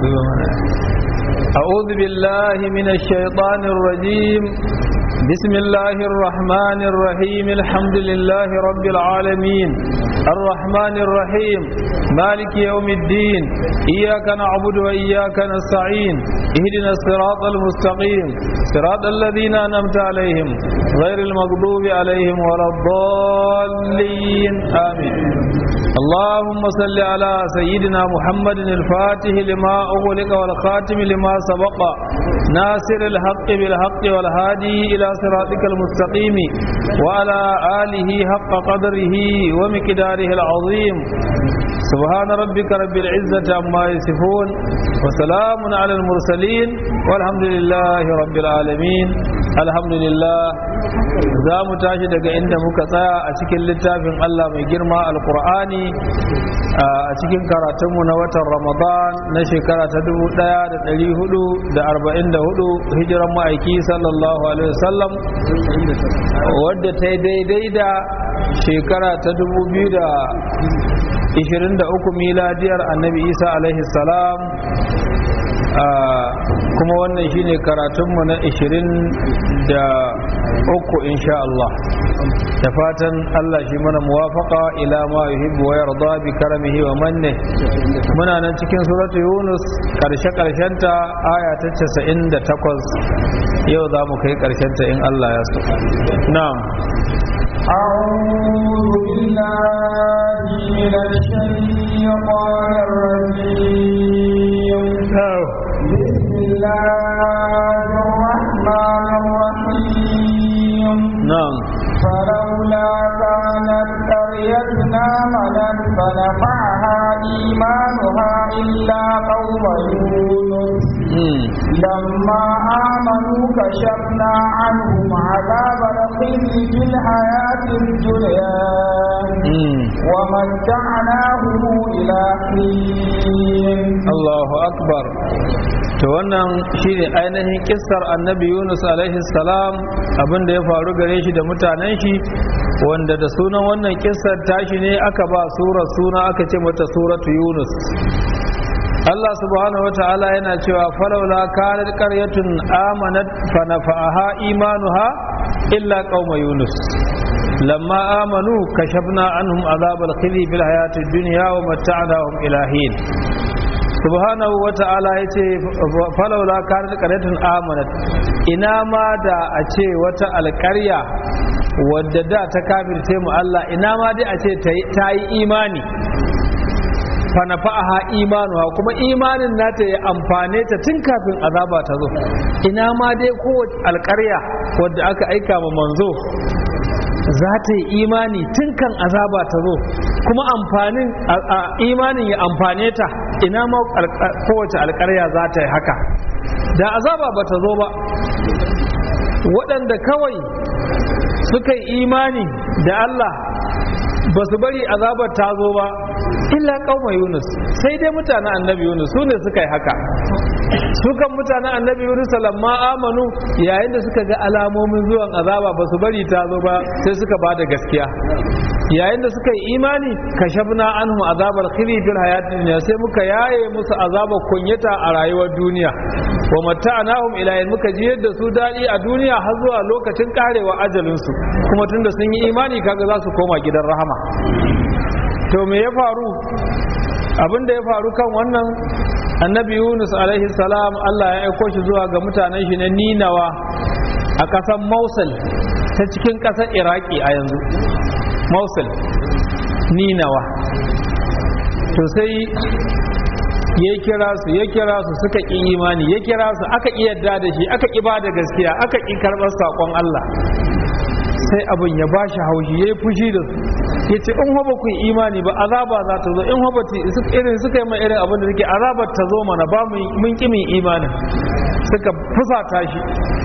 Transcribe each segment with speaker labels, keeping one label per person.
Speaker 1: أعوذ بالله من الشيطان الرجيم بسم الله الرحمن الرحيم الحمد لله رب العالمين الرحمن الرحيم مالك يوم الدين إياك نعبد وإياك نستعين اهدنا الصراط المستقيم صراط الذين أنعمت عليهم غير المغضوب عليهم ولا الضالين آمين اللهم صل على سيدنا محمد الفاتح لما أغلق والخاتم لما سبق ناصر الحق بالحق والهادي إلى صراطك المستقيم وعلى آله حق قدره ومقداره العظيم سبحان ربك رب العزة عما يصفون وسلام على المرسلين والحمد لله رب العالمين الحمد لله za mu tashi daga inda muka tsaya a cikin littafin Allah mai girma alkur'ani a cikin karatunmu na watan ramadan na shekara ta 1444 hijiran ma'aiki sallallahu alaihi wasallam wadda ta yi daidai da shekara ta 2023 miladiyar annabi isa alaihi salam kuma wannan shine karatunmu na 23 insha Allah da fatan Allah shi mana muwafaka ila ma yuhibbu wa yarda bi karamihi wa manne muna nan cikin suratu yunus karshe karshen ta aya ta 98 yau za mu kai karshen ta in Allah ya so na'am
Speaker 2: أعوذ بالله من الشيطان الرجيم بسم الله الرحمن الرحيم
Speaker 1: نعم
Speaker 2: فلولا كانت قريتنا آمنت فنفعها إيمانها إلا قوم يونس لما آمنوا كشفنا عنهم عذاب الخزي في الحياة الدنيا ومتعناهم إلى حين
Speaker 1: الله أكبر to wannan shine ainihin kissar annabi Yunus alaihi salam abin da ya faru gare shi da mutanen shi wanda da sunan wannan kissar tashi ne aka ba surar suna aka ce mata suratu Yunus Allah subhanahu wata'ala yana cewa falawla kanat qaryatun amanat fa nafa'aha imanuha illa qauma Yunus lamma amanu kashafna anhum azabal khizi fil hayatid dunya wa mata'nahum ila hin subhanahu wa ta'ala ya ce falaula kanat qaryatun amanat ina ma da a ce wata alƙarya wadda da ta kafirce mu Allah ina ma dai a ce ta yi imani fa nafa'aha imanuha kuma imanin nata ya amfane ta tun kafin azaba ta zo ina ma dai kowace alƙarya wadda aka aika ma manzo za ta yi imani tun kan azaba ta zo kuma amfanin imanin ya amfane ta ina ma kowace alkarya za ta yi haka da azaba ba ta zo ba waɗanda kawai suka yi imani da Allah ba su bari azabar ta zo ba illa kauma yunus sai dai mutanen annabi yunus su ne suka yi haka sukan mutanen annabi yunus lamma amanu yayin da suka ga alamomin zuwan azaba ba su bari ta zo ba sai suka ba da gaskiya yayin da suka yi imani kashafna anhum azabar khizi fil hayatid dunya sai muka yaye musu azabar kunyata a rayuwar duniya wa mata'nahum ila yin muka ji yadda su dadi a duniya har zuwa lokacin karewa ajalin su kuma tunda sun yi imani kaga za su koma gidan rahama to me ya faru abin da ya faru kan wannan annabi yunus alaihi salam allah ya aiko shi zuwa ga mutanen shi na ninawa a ƙasar mosul ta cikin ƙasar iraki a yanzu mosul ninawa to sai ya kira su ya kira su suka ƙi imani ya kira su aka ƙi yadda da shi aka ƙi ba da gaskiya aka ƙi karɓar saƙon allah sai abin ya ba shi haushi ya yi fushi da su ya ce in ba ku yi imani ba azaba za ta zo in ba irin suka yi mai irin abin da suke azabar ta zo mana ba mun ƙi min imanin suka fusata shi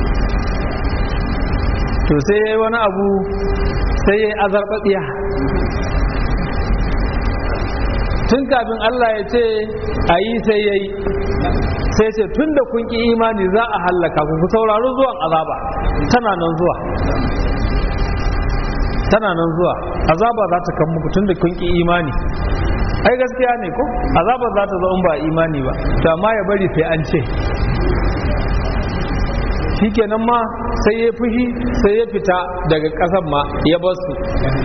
Speaker 1: to sai ya yi wani abu sai ya yi azarbaɗiya tun kafin Allah ya ce a yi sai ya yi sai ce tun da kun ƙi imani za a hallaka ku ku saurari zuwan azaba tana nan zuwa tana nan zuwa azaba za ta kan muku tun da kun ƙi imani ai gaskiya ne ko azabar za ta zo in ba imani ba to amma ya bari sai an ce shikenan ma sai ya fushi sai ya fita daga ƙasan ma ya bar su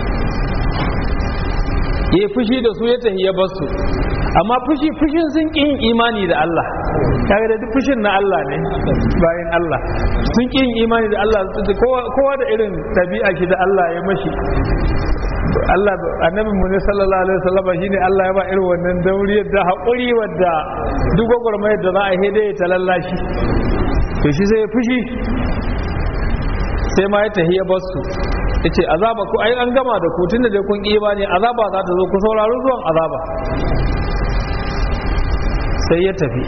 Speaker 1: ya fushi da su ya tafi ya bar su amma fushi fushin sun ƙin imani da Allah kaga da duk fushin na Allah ne bayan Allah sun ƙin imani da Allah kowa da irin ɗabi'a shi da Allah ya mashi Allah annabi mu ne sallallahu alaihi wasallam shine Allah ya ba irin wannan dauriyar da haƙuri wadda duk gwagwarmayar da za a hede ya talallashi to shi sai ya fushi sai ma ya tahi ya basu yace azaba ku ai an gama da ku tunda dai kun ƙi ba ne azaba za ta zo ku saurari zuwan azaba sai ya tafi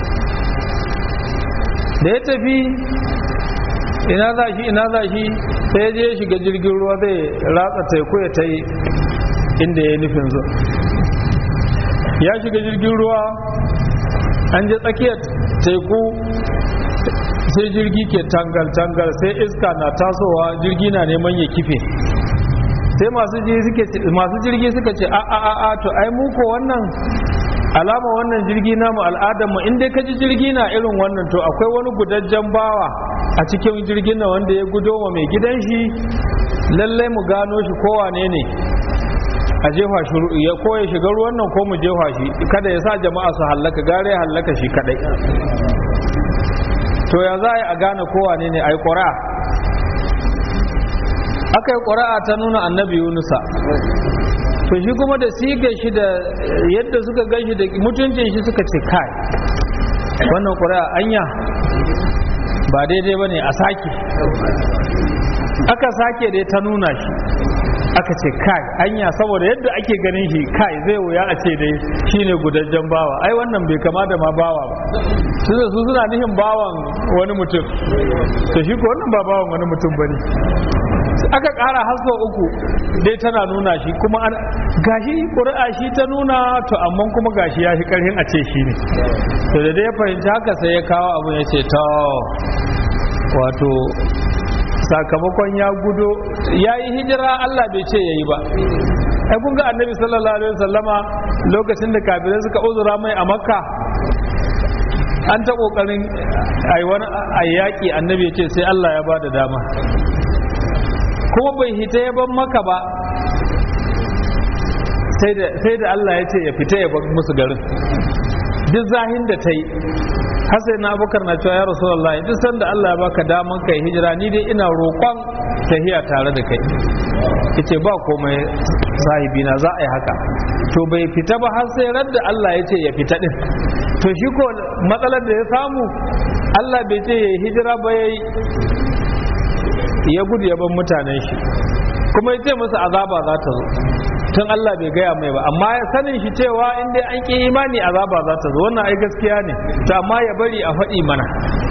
Speaker 1: da ya tafi ina za shi ina za shi sai ya je ya shiga jirgin ruwa zai ratsa teku ya ta yi inda ya nufin zuwa ya shiga jirgin ruwa an je tsakiyar teku sai jirgi ke tangal-tangal sai iska na tasowa jirgi na neman ya kife sai masu jirgi suka ce a a a to ai muku wannan alama wannan jirgi namu al'adar mu in dai ka ji jirgi na irin wannan to akwai wani gudajjen bawa a cikin jirgin na wanda ya gudo wa mai gidan shi lallai mu gano shi kowane ne a jefa shi ya koya shiga ruwan nan ko mu jefa shi kada ya sa jama'a su hallaka gare ya hallaka shi kadai to ya za a yi a gane kowane ne a yi ƙura'a aka yi ƙura'a ta nuna annabi yunusa to shi kuma da siga shi da yadda suka gan shi da mutuncin shi suka ce kai wannan ƙura'a anya ba daidai ba ne a sake aka sake dai ta nuna shi aka ce kai anya saboda yadda ake ganin shi kai zai wuya a ce dai shine gudajjen bawa ai wannan bai kama da ma bawa ba su su suna nihin bawan wani mutum to shi ko wannan ba bawan wani mutum bane aka ƙara haso uku dai tana nuna shi kuma an gashi ƙuri'a shi ta nuna to amma kuma gashi ya fi ƙarfin a ce shi ne to da dai ya fahimci haka sai ya kawo abu ya ce to wato sakamakon ya gudo ya yi hijira Allah bai ce ya yi ba ai kun ga annabi sallallahu alaihi wasallama lokacin da kafirai suka uzura mai a makka an ta kokarin ai wani ayyaki annabi ya ce sai Allah ya bada dama kuma bai hita ya ban maka ba sai da Allah ya ce ya fita ya bar musu garin duk zahin da ta yi hasai na abubakar na cewa ya rasulullahi duk sanda Allah ya baka daman kai hijira ni dai ina roƙon tahiya tare da kai yace ba komai sahibi na za a yi haka to bai fita ba har sai radda Allah ya ce ya fita din to shi ko matsalar da ya samu Allah bai ce ya hijira ba yayi ya gudu ya ban mutanen shi kuma ya ce masa azaba za ta zo tun Allah bai gaya mai ba amma ya sanin shi cewa in dai an ƙi imani azaba za ta zo wannan ai gaskiya ne to amma ya bari a faɗi mana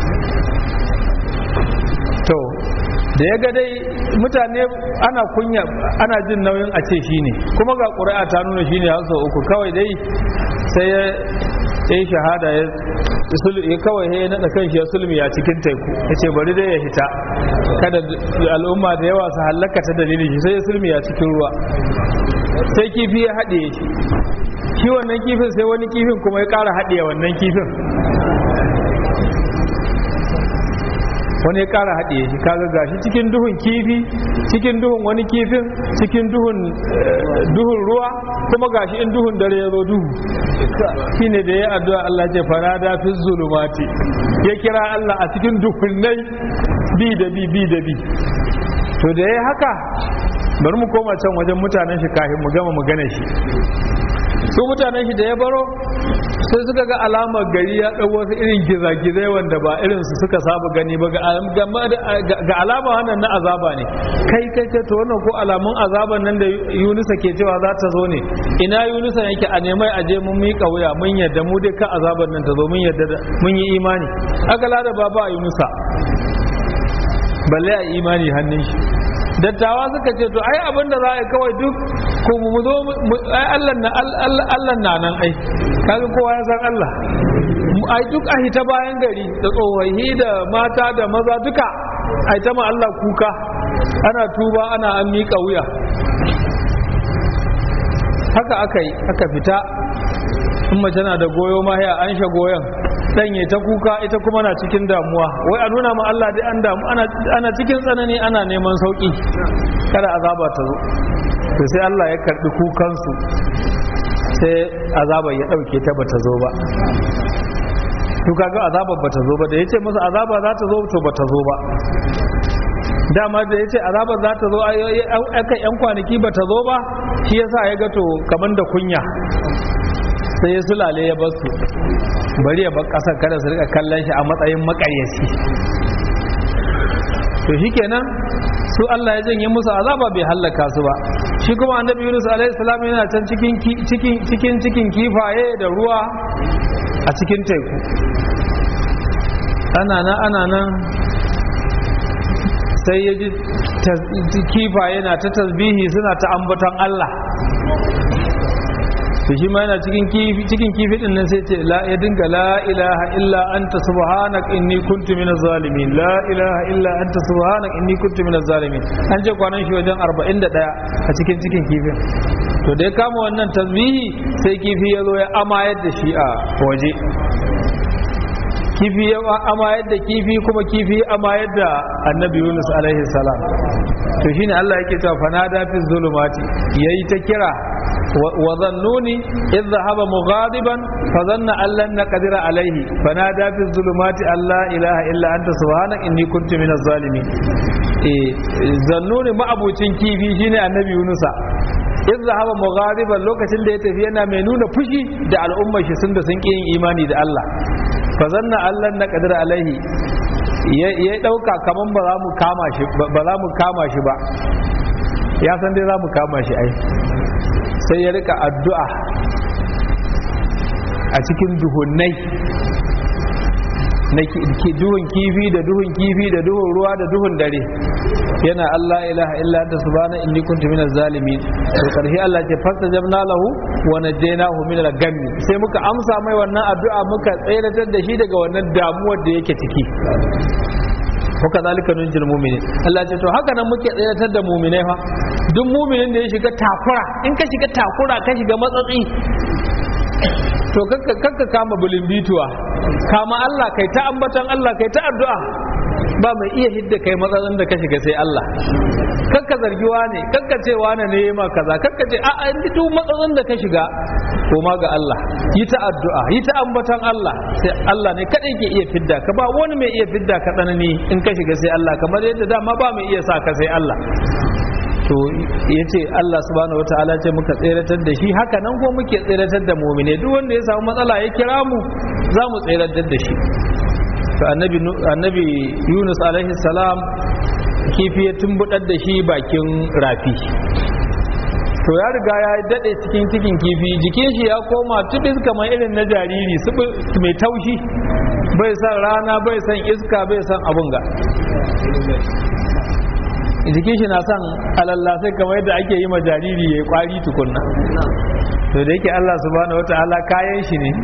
Speaker 1: to da ya ga dai mutane ana kunya ana jin nauyin a ce shi ne kuma ga ƙuri'a ta nuna shi ne har sau uku kawai dai sai ya yi shahada ya ya kawai ya naɗa kan shi ya sulmi a cikin teku ya ce bari dai ya hita kada al'umma da yawa su hallaka ta dalilin shi sai ya sulmi a cikin ruwa sai kifi ya haɗe shi shi wannan kifin sai wani kifin kuma ya ƙara haɗe wannan kifin wani ya ƙara haɗe shi kaga gashi cikin duhun kifi cikin duhun wani kifin cikin duhun duhun ruwa kuma gashi in duhun dare ya zo duhu shine da ya addu'a Allah ce farada fi zulumati ya kira Allah a cikin duhunnai bi da bi bi da bi to da ya haka bari mu koma can wajen mutanen shi kafin mu gama magana shi su mutanen shi da ya baro sai suka ga alamar gari ya ɗau wasu irin gizagizai wanda ba irin su suka saba gani ba ga alama wannan na azaba ne kai kai kai to wannan ko alamun azaban nan da yunusa ke cewa za ta zo ne ina yunusa yake a nemai a je mun miƙa wuya mun yadda mu dai ka azaban nan ta zo mun yadda mun yi imani aka lada baba a yunusa balle a imani hannun shi dattawa suka ce to ai abin da za a yi kawai duk ko mu zo ai Allah na Allah na nan ai kaga kowa ya san Allah ai duk a hita bayan gari da tsohahi da mata da maza duka ai ta ma Allah kuka ana tuba ana an miƙa wuya haka aka yi aka fita in mace na da goyo ma ya an sha goyon dan ya ta kuka ita kuma na cikin damuwa wai a nuna ma Allah dai an damu ana ana cikin tsanani ana neman sauki kada azaba ta zo to sai Allah ya karbi kukansu sai azaba ya dauke ta bata zo ba to kaga azabar bata zo ba da yace musu azaba za ta zo to bata zo ba dama da yace azabar za ta zo aka yan kwanaki bata zo ba shi yasa ya ga to kaman da kunya sai ya sulale ya bar su bari ya bar kasar kada su rika kallon shi a matsayin makaryaci to shikenan su Allah ya janye musu azaba bai hallaka su ba shi kuma annabi Yunus alaihi salam yana can cikin cikin cikin cikin kifaye da ruwa a cikin teku ana nan ana nan sai ya ji kifaye na ta tasbihi suna ta ambaton Allah to shi ma yana cikin kifi cikin kifi din nan sai ce la ya dinga la ilaha illa anta subhanaka inni kuntu minaz zalimin la ilaha illa anta subhanaka inni kuntu minaz zalimin an je kwanan shi wajen 41 a cikin cikin kifin to da ya kama wannan tasbihi sai kifi ya zo ya amayar da shi a waje kifi ya amayar da kifi kuma kifi amayar da annabi yunus alaihi salam to shine Allah yake cewa fanada fi zulumati yayi ta kira wa zannuni idh dhahaba mughadiban fa dhanna an lan naqdira alaihi fanada fi zulumati alla ilaha illa anta subhanaka inni kuntu minaz zalimin eh zannuni ma'abucin kifi shine annabi yunusa in zahaba mughadiban lokacin da ya tafi yana mai nuna fushi da al'ummar shi sun da sun ƙi yin imani da Allah fa zanna Allah na qadir alaihi ya dauka kaman ba za mu kama shi ba za mu kama shi ba ya san dai za mu kama shi ai sai ya rika addu'a a cikin duhunnai na duhun kifi da duhun kifi da duhun ruwa da duhun dare yana Allah ilaha illa anta subhana inni kuntu minaz zalimin to karshe Allah ce fastajabna lahu wa najaynahu min al-gam sai muka amsa mai wannan addu'a muka tsayar da shi daga wannan damuwar da yake ciki haka zalika nunjil mu'minin Allah ce to haka nan muke tsayar da mu'minai fa duk mu'minin da ya shiga takura in ka shiga takura ka shiga matsatsi to kakka kama bulimbituwa kama Allah kai ta ambatan Allah kai ta addu'a ba mai iya hidda kai matsalin da ka shiga sai Allah kakka zargi wane kakka ce wane ne ma kaza kakka ce a'a in duk matsalin da ka shiga to ma ga Allah yi ta addu'a yi ta ambatan Allah sai Allah ne kadai ke iya fidda ka ba wani mai iya fidda ka tsanani in ka shiga sai Allah kamar yadda dama ba mai iya sa ka sai Allah to ya ce Allah subhanahu wa ta'ala ce muka tseratar da shi haka nan ko muke tseratar da mumine duk wanda ya samu matsala ya kira mu za mu tseratar da shi to annabi annabi Yunus alaihi salam kifi ya tumbudar da shi bakin rafi to ya riga ya dade cikin cikin kifi jikin shi ya koma tubis kamar irin na jariri mai taushi bai san rana bai san iska bai san abun ga jikin shi na son alallasai kamar yadda ake yi ma jariri ya yi kwari tukunna to da yake Allah subhanahu wata'ala kayan shi ne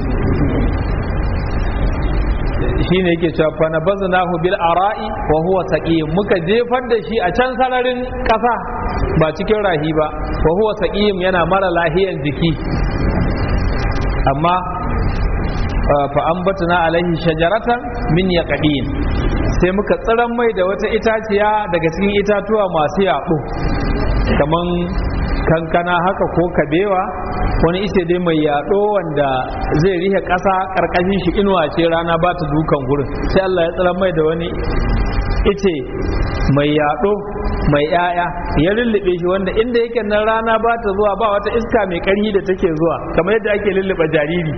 Speaker 1: shi ne yake cewa fa nabaznahu bil ara'i wa huwa saqim muka jefar da shi a can sararin kasa ba cikin rahi ba wa huwa saqim yana mara lahiyan jiki amma fa ambatna alaihi shajaratan min yaqdin sai muka tsiran mai da wata itaciya daga cikin itatuwa masu yaɗo kaman kankana haka ko kabewa wani ice dai mai yaɗo wanda zai rihe ƙasa ƙarƙashin shi inuwa ce rana ba ta dukan gurin sai Allah ya tsiran mai da wani ice mai yaɗo mai ‘ya'ya ya lullube shi wanda inda yake nan rana ba ta zuwa ba wata iska mai ƙarfi da take zuwa kamar yadda ake lullube jariri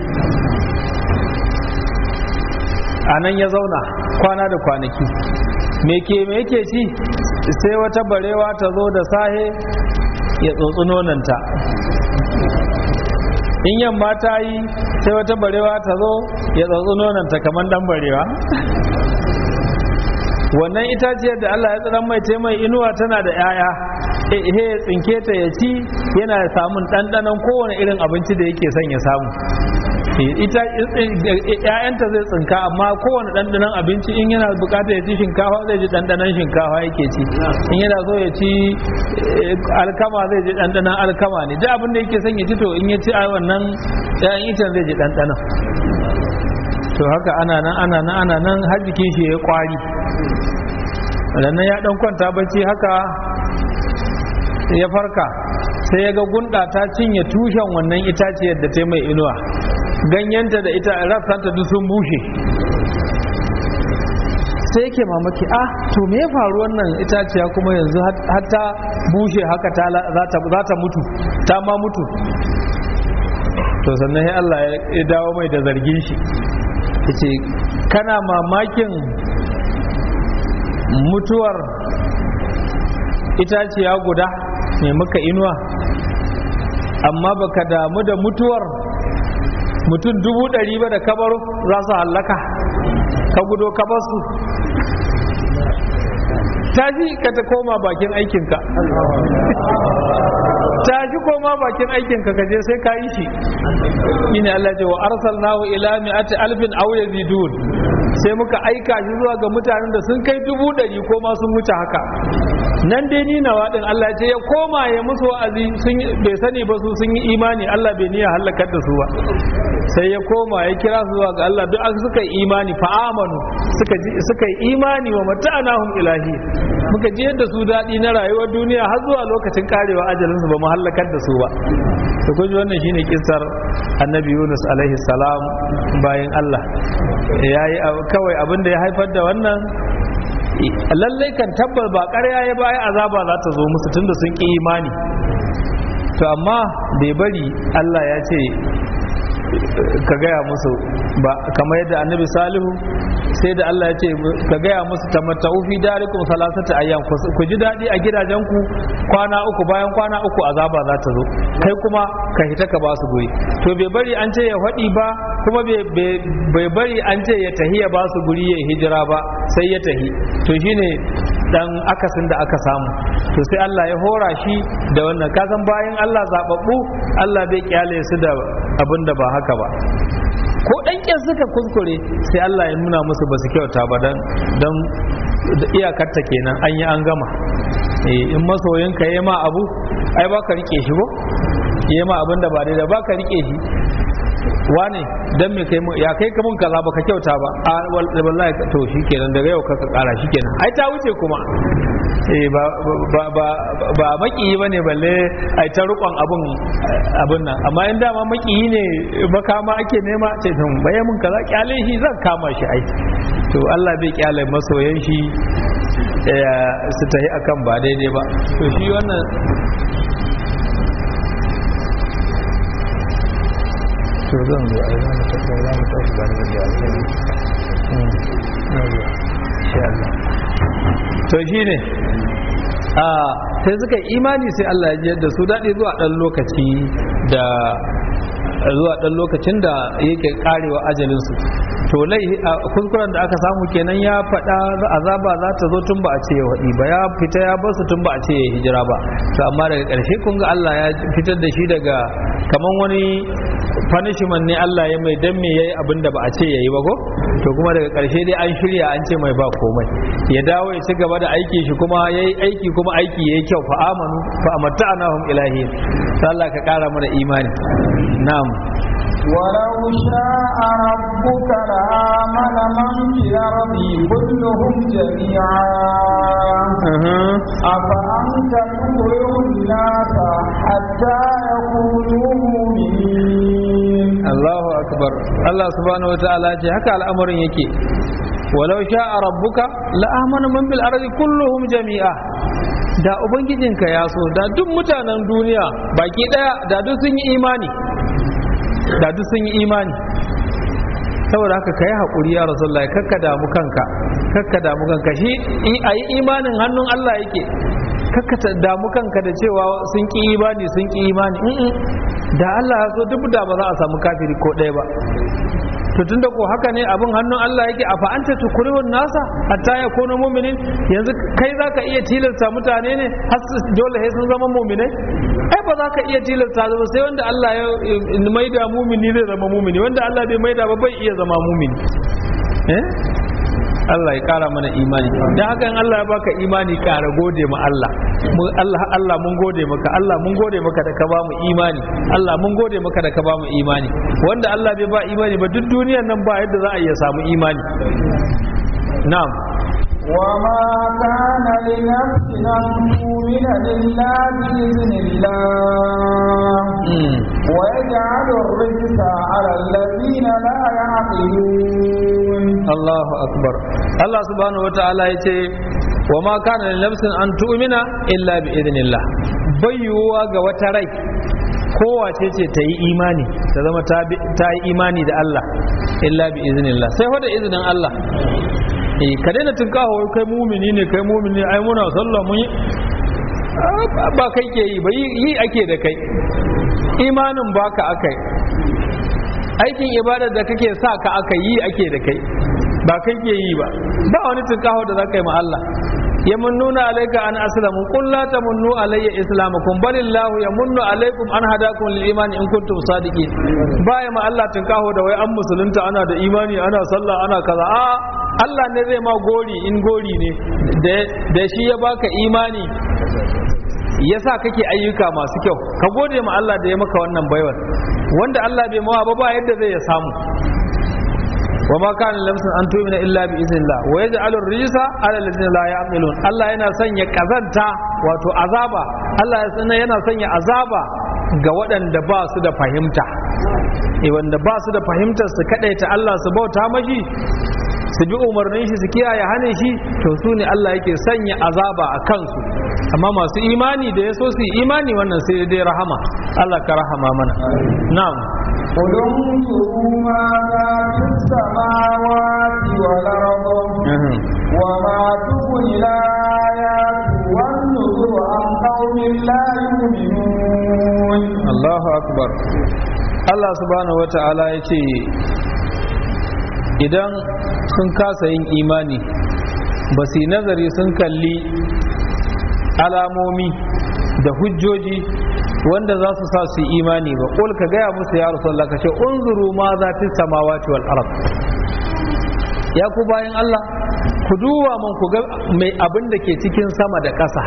Speaker 1: a nan ya zauna kwana da kwanaki me ke me yake ci sai wata barewa ta zo da sahe ya tsotsi nonanta in yamma ta yi sai wata barewa ta zo ya tsotsi nonanta kamar dan barewa wannan itaciyar da Allah ya tsiran mai ce mai inuwa tana da 'ya'ya he ya tsinke ta ya ci yana samun ɗanɗanon kowane irin abinci da yake son ya samu ita ƴaƴanta zai tsinka amma kowane ɗanɗanon abinci in yana bukatar ya ci shinkafa zai ji ɗanɗanon shinkafa yake ci in yana so ya ci alkama zai ji ɗanɗanon alkama ne duk abin da yake son ya ci to in ya ci a wannan ƴaƴan icen zai ji ɗanɗanon to haka ana nan ana nan ana nan har jikin shi ya kwari nan ya ɗan kwanta bacci haka ya farka sai ya ga gunda ta cinye tushen wannan itaciyar da ta mai inuwa ganyenta da ita rassanta duk sun bushe sai yake mamaki ah to me ya faru wannan itaciya kuma yanzu har ta bushe haka ta za ta mutu ta ma mutu to sannan sai Allah ya dawo mai da zargin shi yace kana mamakin mutuwar itaciya guda mai muka inuwa amma baka damu da mutuwar mutum dubu ɗari ba da kabaru za su hallaka ka gudo kabarsu ta ji ka ta koma bakin aikinka ta ji koma bakin aikinka ka je sai ka yi shi ina Allah ce wa arsalnahu ila mi'ati alfin aw yazidun sai muka aika shi zuwa ga mutanen da sun kai dubu ɗari ko ma sun wuce haka nan dai ni nawa din Allah ce ya koma ya musu wa'azi sun bai sani ba su sun yi imani Allah bai niyya halakar da su ba sai ya koma ya kira su zuwa ga Allah duk suka yi imani fa amanu suka suka yi imani wa mata'anahum ilahi muka ji yadda su daɗi na rayuwar duniya har zuwa lokacin karewa ajalin su ba mu halakar da su ba to kun ji wannan shine kissar annabi Yunus alaihi salam bayan Allah yayi kawai abin da ya haifar da wannan lallai kan tabbas ba ƙarya ya baya azaba za ta zo musu tunda sun ƙi imani to amma bai bari Allah ya ce ka gaya musu ba kamar yadda annabi salihu sai da Allah ya ce ka gaya musu tamatta'u fi darikum salasata ayyam ku ji daɗi a gidajenku kwana uku bayan kwana uku azaba za ta zo kai kuma ka hita ka ba su guri to bai bari an ce ya faɗi ba kuma bai bari an ce ya tahi ya ba su guri ya hijira ba sai ya tahi to shine dan akasin da aka samu to sai Allah ya hora shi da wannan kasan bayan Allah zababbu Allah bai kyale su da abin da ba haka ba ko dan suka kuskure sai Allah ya nuna musu ba su kyauta ba dan dan iyakarta kenan an yi an gama in masoyinka ya ma abu ai ba ka rike shi ko ya ma abin da ba daidai ba ka rike shi wane dan me kai ya kai ka mun kaza baka kyauta ba a wallahi to shikenan daga yau ka kara shikenan ai ta wuce kuma eh ba ba ba ba makiyi bane balle ai ta rukon abun abun nan amma in dama makiyi ne makama ake nema ce tun baye mun kaza kyale shi zan kama shi ai to Allah bai kyale masoyan shi su tahi akan ba daidai ba to shi wannan to zan zo ai zamu tafi za mu tafi ba da ya ce to shine a sai suka yi imani sai Allah ya jiyar da su daɗi zuwa ɗan lokaci da zuwa ɗan lokacin da yake karewa ajalinsu to lai kuskuren da aka samu kenan ya faɗa azaba za ta zo tun ba a ce ya waɗi ba ya fita ya basu tun ba a ce ya hijira ba to amma daga ƙarshe kun ga Allah ya fitar da shi daga kaman wani punishment ne Allah ya mai dan me yayi abin da ba a ce yayi ba ko to kuma daga ƙarshe dai an shirya an ce mai ba komai ya dawo ya ci gaba da aiki shi kuma yayi aiki kuma aiki yayi kyau fa amanu fa amatta'nahum ilahi sai Allah ka ƙara mana imani na'am
Speaker 2: ولو شاء ربك لآمن من في الأرض كلهم جميعا أفأنت تكره الناس حتى يكونوا مؤمنين
Speaker 1: الله أكبر الله سبحانه وتعالى haka al'amarin yake walau sha'a rabbuka la'amana man bil ardi kulluhum jami'a da ubangijinka ya so da duk mutanen duniya baki daya da duk sun yi imani da duk sun yi imani saboda haka ka yi haƙuri ya rasulullahi kakka damu kanka kakka damu kanka shi a yi imanin hannun Allah yake kakka damu kanka da cewa sun ƙi imani sun ƙi imani da Allah ya so duk da ba za a samu kafiri ko ɗaya ba to tunda ko haka ne abin hannun Allah yake a fa'anta tukurihun nasa hatta ya kono mu'minin yanzu kai zaka iya tilasta mutane ne har dole sai sun zama mu'minai ai ba za ka iya tilasta ba sai wanda Allah ya maida mu'mini zai zama mu'mini wanda Allah bai maida ba bai iya zama mu'mini eh Allah ya kara mana imani dan haka in Allah ya baka imani kara gode ma Allah mu Allah Allah mun gode maka Allah mun gode maka da ka ba mu imani Allah mun gode maka da ka ba mu imani wanda Allah bai ba imani ba duk duniyar nan ba yadda za a iya samu imani na'am
Speaker 2: وما كان لنفس أن تؤمن إلا بإذن الله ويجعل الرجس على الذين لا يعقلون
Speaker 1: الله أكبر الله سبحانه وتعالى يتي وما كان لنفس أن تؤمن إلا بإذن الله بيوا وتري kowace ce ta yi imani ta zama ta yi imani da Allah illa bi iznillah sai fa da izinin Allah eh ka daina tunkaho kai mumini ne kai mumini ai muna sallah mun yi ba kai ke yi ba yi ake da kai imanin baka akai aikin ibada da kake sa ka aka yi ake da kai ba kai ke yi ba ba wani tunkaho da za ka yi ma Allah yamunnuna alayka an aslamu qul la tamunnu alayya islamakum balillahu yamunnu alaykum an hadakum lil imani in kuntum sadiqin baya ma Allah tunkaho da wai an musulunta ana da imani ana sallah ana kaza a Allah ne zai ma gori in gori ne da shi ya baka imani yasa kake ayyuka masu kyau ka gode ma Allah da ya maka wannan baiwar wanda Allah bai mawa ba ba yadda zai ya samu wa ma kana lamsan an tu'mina illa bi iznillah wa yaj'alu ar-rijsa 'ala alladhina la ya'qilun Allah yana sanya kazanta wato azaba Allah yana sanya azaba ga waɗanda ba su da fahimta eh wanda ba su da fahimtar su kadaita Allah su bauta mashi su bi umarnin shi su kiyaye hanin shi to su ne Allah yake sanya azaba a kansu amma masu imani da ya so su yi imani wannan sai dai rahama Allah ka rahama mana na'am
Speaker 2: قل انظروا ماذا في السماوات والأرض وما تغني الآيات والنذر عن قوم لا يؤمنون
Speaker 1: الله أكبر Allah subhanahu wa ta'ala ya ce idan sun kasa yin imani ba su yi nazari sun kalli alamomi da hujjoji wanda za su sa su yi imani ba ƙul ka gaya musu ya rasulullah ka ce unzuru ma za fi samawati wal arab ya ku bayan Allah ku duba man ku ga mai abin da ke cikin sama da ƙasa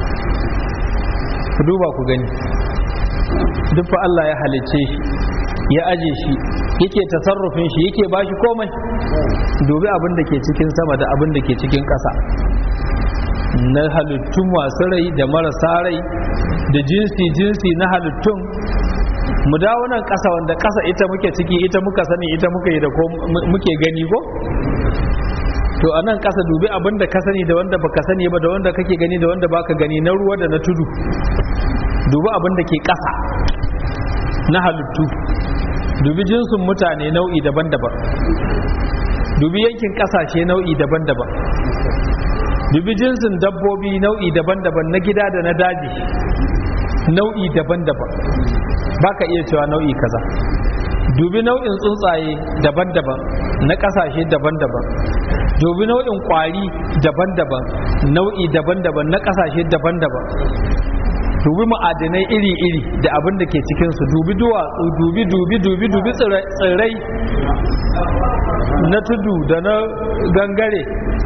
Speaker 1: ku duba ku gani duk fa Allah ya halicce shi ya aje shi yake tasarrufin shi yake bashi komai dubi abin da ke cikin sama da abin da ke cikin ƙasa na halittun masu rai da marasa rai da jinsi jinsi na halittun mu dawo nan ƙasa wanda ƙasa ita muke ciki ita muka sani ita muka yi da ko muke gani ko to a nan ƙasa dubi abin da ka sani da wanda baka sani ba da wanda kake gani da wanda baka gani na ruwa da na tudu dubi abin da ke ƙasa na halittu dubi jinsin mutane nau'i daban-daban dubi yankin ƙasashe nau'i daban-daban dubi jinsin dabbobi nau'i daban-daban na gida da na daji nau'i daban-daban baka iya cewa nau'i kaza dubi nau'in tsuntsaye daban-daban na ƙasashe daban-daban dubi nau'in ƙwari daban-daban nau'i daban-daban na ƙasashe daban-daban dubi ma'adanai iri-iri da abin da ke cikinsu dubi duwatsu dubi dubi dubi dubi tsirrai na tudu da na gangare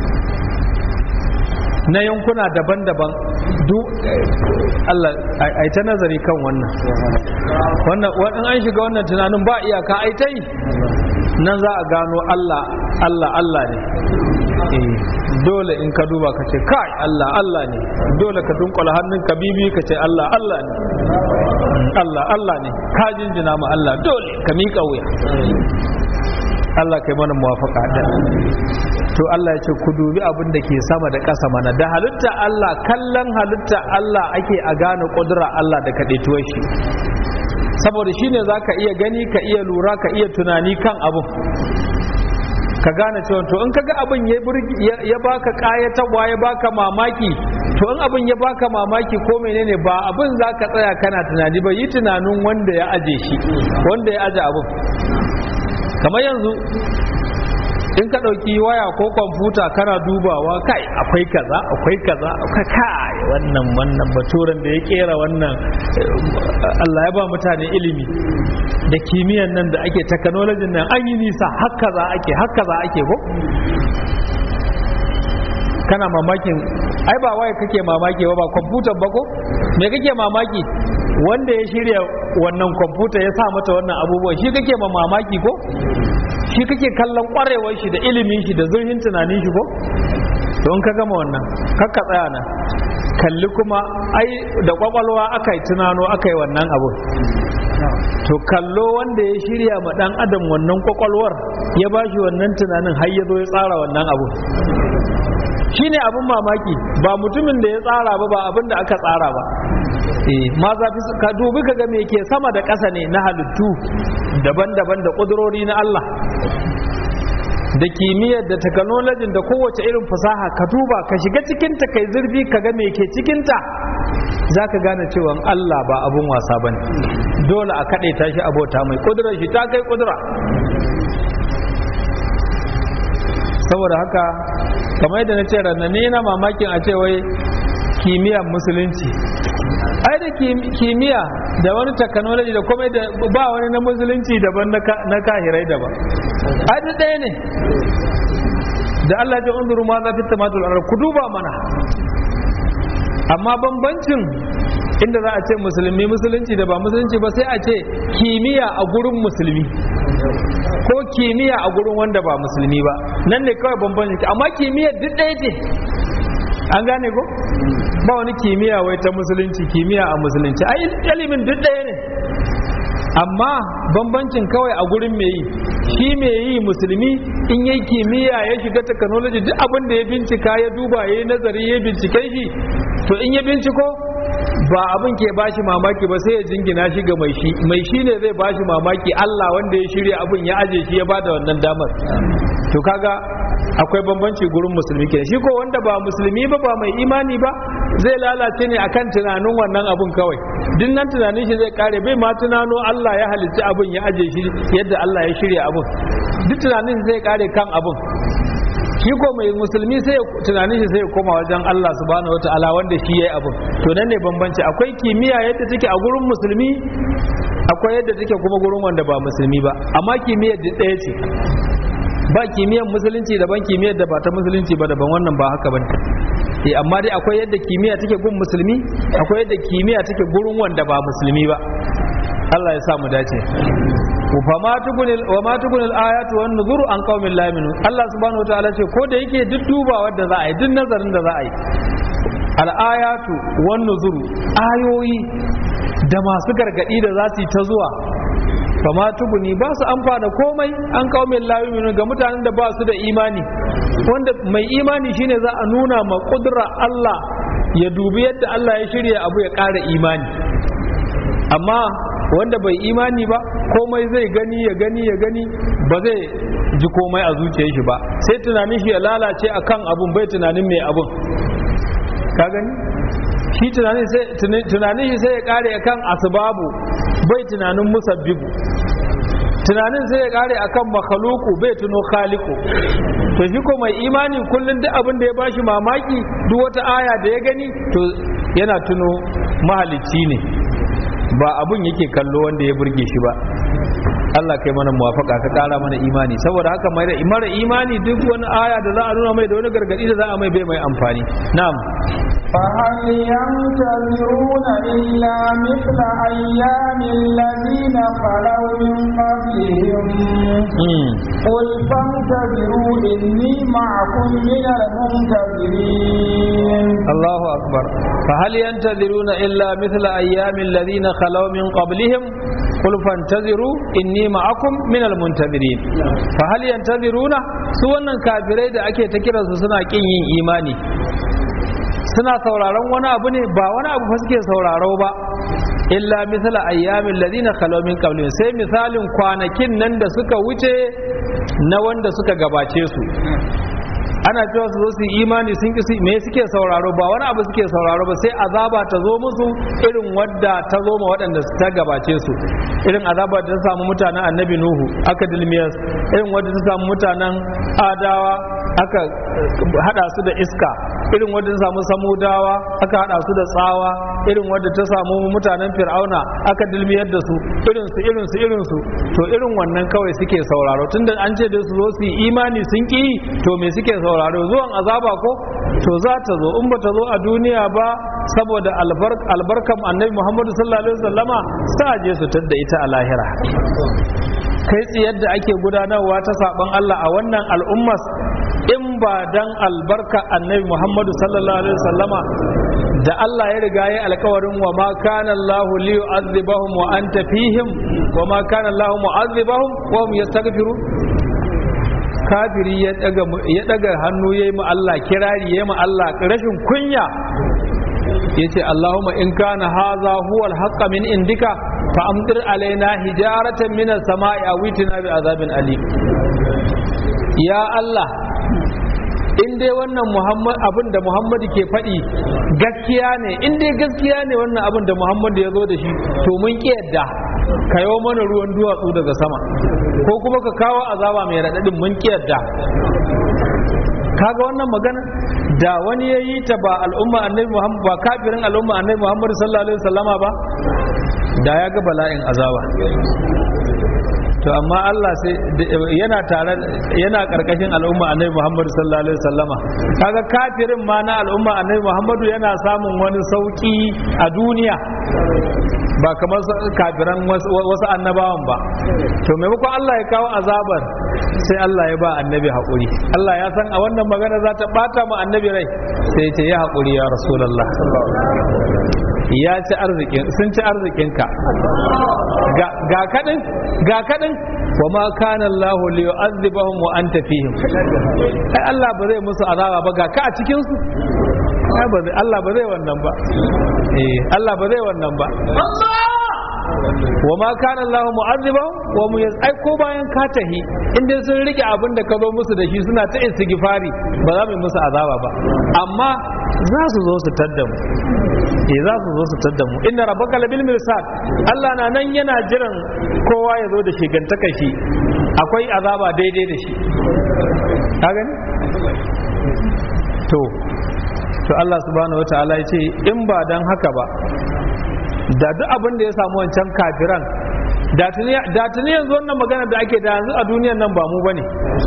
Speaker 1: na yankuna daban-daban duk Allah ai ta nazari kan wannan wannan wannan an shiga wannan tunanin ba iyaka ai ta yi nan za a gano Allah Allah Allah ne dole in ka duba ka ce kai Allah Allah ne dole ka dunkula hannun ka bibi ka ce Allah Allah ne Allah Allah ne ka jinjina ma Allah dole ka miƙa wuya Allah kai mana muwafaka da to Allah ya ce ku dubi abin da ke sama da ƙasa mana da halitta Allah kallon halitta Allah ake a gane ƙudura Allah da kaɗaituwar shi saboda shine za ka iya gani ka iya lura ka iya tunani kan abin ka gane cewa to in kaga abin ya ya baka kayatarwa ya baka mamaki to in abin ya baka mamaki ko menene ba abin zaka tsaya kana tunani ba yi tunanin wanda ya aje shi wanda ya aje abin kamar yanzu in ka ɗauki waya ko kwamfuta kana dubawa kai akwai kaza akwai kaza akwai kai wannan wannan baturen da ya kera wannan Allah ya ba mutane ilimi da kimiyyan nan da ake technology nan an yi nisa haka za ake haka za ake ko kana mamakin ai ba waya kake mamaki ba ba kwamfutar ba ko me kake mamaki wanda ya shirya wannan kwamfuta ya sa mata wannan abubuwa shi kake ma mamaki ko shi kake kallon kwarewar shi da ilimin shi da zurfin tunanin shi ko don ka gama wannan kakka tsaya nan kalli kuma ai da kwakwalwa aka yi tunano aka yi wannan abu to kallo wanda ya shirya ma dan adam wannan kwakwalwar ya bashi wannan tunanin har ya zo ya tsara wannan abu shine abin mamaki ba mutumin da ya tsara ba ba abin da aka tsara ba eh ma zafi ka dubi ka ga me ke sama da ƙasa ne na halittu daban-daban da ƙudurori na Allah da kimiyyar da technology da kowace irin fasaha ka duba ka shiga cikinta kai zurfi ka ga me ke cikinta za ka gane cewa Allah ba abun wasa bane dole a kaɗe ta shi abota mai ƙudurar shi ta kai ƙudura saboda haka kamar yadda na ce rannan na mamakin a ce wai kimiyyar musulunci ai da kimiyya da wani technology da komai da ba wani na musulunci daban na kahirai daban ai da ɗaya ne da Allah ya unzuru ma za fi tamatul ku duba mana amma bambancin inda za a ce musulmi musulunci da ba musulunci ba sai a ce kimiyya a gurin musulmi ko kimiyya a gurin wanda ba musulmi ba nan ne kawai bambancin amma kimiyya duk ɗaya ce an gane ko ba wani kimiyya wai ta musulunci kimiyya a musulunci ai ilimin duk ɗaya ne amma bambancin kawai a gurin mai yi shi mai yi musulmi in yi kimiyya ya shiga technology duk abin da ya bincika ya duba ya yi nazari ya bincike shi to in ya binciko ba abin ke bashi mamaki ba sai ya jingina shi ga mai shi mai shi ne zai bashi mamaki Allah wanda ya shirya abin ya aje shi ya bada wannan damar to kaga akwai bambanci gurin musulmi kenan shi ko wanda ba musulmi ba ba mai imani ba zai lalace ne akan tunanin wannan abun kawai duk nan tunanin shi zai kare bai ma tunano Allah ya halicci abun ya aje shi yadda Allah ya shirya abun duk tunanin zai kare kan abun shi ko mai musulmi sai tunanin shi sai ya koma wajen Allah subhanahu wataala wanda shi yayi abun to nan ne bambanci akwai kimiyya yadda take a gurin musulmi akwai yadda take kuma gurin wanda ba musulmi ba amma kimiyyar duk ɗaya ce ba kimiyyar musulunci daban kimiyyar da ba ta musulunci ba daban wannan ba haka bane eh amma dai akwai yadda kimiyya take gun musulmi akwai yadda kimiyya take gurin wanda ba musulmi ba Allah ya sa mu dace wa ma tugunil wa ma tugunil ayatu wan nuzuru an qaumin la yu'minun Allah subhanahu wa ta'ala ce ko da yake duk dubawa da za a yi duk nazarin da za a yi al ayatu wan nuzuru ayoyi da masu gargadi da za su yi ta zuwa fama tuguni ba su amfana komai an kawo mai layuminu ga mutanen da ba su da imani wanda mai imani shine za a nuna ma kudura Allah ya dubi yadda Allah ya shirya abu ya ƙara imani amma wanda bai imani ba komai zai gani ya gani ya gani ba zai ji komai a zuciyar shi ba sai tunanin shi ya lalace akan abun bai tunanin mai abun ka gani shi tunanin shi sai ya kare akan asbabu bai tunanin musabbibu tunanin sai ya kare akan makhaluku bai tuno khaliku to shi ko mai imani kullum duk abin da ya bashi mamaki duk wata aya da ya gani to yana tuno mahalicci ne ba abun yake kallo wanda ya burge shi ba Allah kai mana muwafaka ka kara mana imani saboda haka mai da mara imani duk wani aya da za a nuna mai da wani gargadi da za a mai bai mai amfani na'am
Speaker 2: فهل ينتظرون إلا مثل أيام الذين خلوا من قبلهم قل فانتظروا إني معكم من المنتظرين
Speaker 1: الله أكبر فهل ينتظرون إلا مثل أيام الذين خلوا من قبلهم قل فانتظروا إني معكم من المنتظرين فهل ينتظرون سواء كافرين da ake ta kiransu suna kin yin imani suna sauraron wani abu ne ba wani abu fa suke sauraro ba illa misala ayyamin ladina khalaw min qablihim sai misalin kwanakin nan da suka wuce na wanda suka gabace su ana cewa su zo su yi imani sun ki me suke sauraro ba wani abu suke sauraro ba sai azaba ta zo musu irin wadda ta zo ma waɗanda ta gabace su irin azaba da ta samu mutanen annabi nuhu aka dilmiyas irin wadda ta samu mutanen adawa aka hada su da iska irin wadda ta samu samudawa aka hada su da tsawa irin wadda ta samu mutanen fir'auna aka dilmiyar da su irin su irin su irin su to irin wannan kawai suke sauraro tunda an ce da su zo su yi imani sun ki to me suke sauraro zuwan azaba ko to za ta zo in ba ta zo a duniya ba saboda albarkan annabi muhammadu sallallahu alaihi wasallama sa je su tadda ita a lahira kai tsiyar da ake gudanarwa ta saban Allah a wannan al'ummas in ba dan albarka annabi Muhammadu sallallahu alaihi wasallama da Allah ya riga ya alkawarin wa ma kana Allah li yu'adhibahum wa anta fihim wa ma kana Allah mu'adhibahum wa hum yastaghfirun kafiri ya daga ya daga hannu yayi mu Allah kirari yayi mu Allah rashin kunya yace Allahumma in kana hadha huwa al-haqq min indika fa amtir alaina hijaratan min as-sama'i aw itina bi azabin alim ya Allah in dai wannan Muhammad abin da Muhammadu ke faɗi gaskiya ne in dai gaskiya ne wannan abin da Muhammadu ya zo da shi to mun ki yadda ka yi mana ruwan duwatsu daga sama ko kuma ka kawo azaba mai raɗaɗin mun ki yadda kaga wannan magana da wani ya yi ta ba al'umma annabi Muhammad ba kafirin al'umma annabi Muhammad sallallahu alaihi wasallama ba da ya ga bala'in azaba to amma Allah sai yana tare yana karkashin al'umma annabi Muhammad sallallahu alaihi wasallama kaga kafirin ma na al'umma annabi Muhammad yana samun wani sauki a duniya ba kamar kafiran wasu annabawan ba to maimakon Allah ya kawo azabar sai Allah ya ba annabi haƙuri Allah ya san a wannan magana za ta bata mu annabi rai sai ya ce ya haƙuri ya rasulullah ya ci arzikin sun ci arzikinka ga kadin ga kadin wa ma kana Allah li yu'adhibahum wa anta fihim ai Allah ba zai musu azaba ba ga ka a cikin su Allah ba zai wannan ba eh Allah ba zai wannan ba wa ma kana Allah mu'azzibahum wa mu ai ko bayan ka tahi inda sun rike abin da ka zo musu da shi suna ta istighfari ba za mu musu azaba ba amma za su zo su tadda mu eh za su zo su tadda mu inna rabbaka labil mirsad Allah na nan yana jiran kowa ya zo da shigantaka shi akwai azaba daidai da shi ka gani to to Allah subhanahu wataala ya ce in ba dan haka ba da duk abin da ya samu wancan kafiran da tuni yanzu wannan magana da ake da yanzu a duniyan nan ba mu bane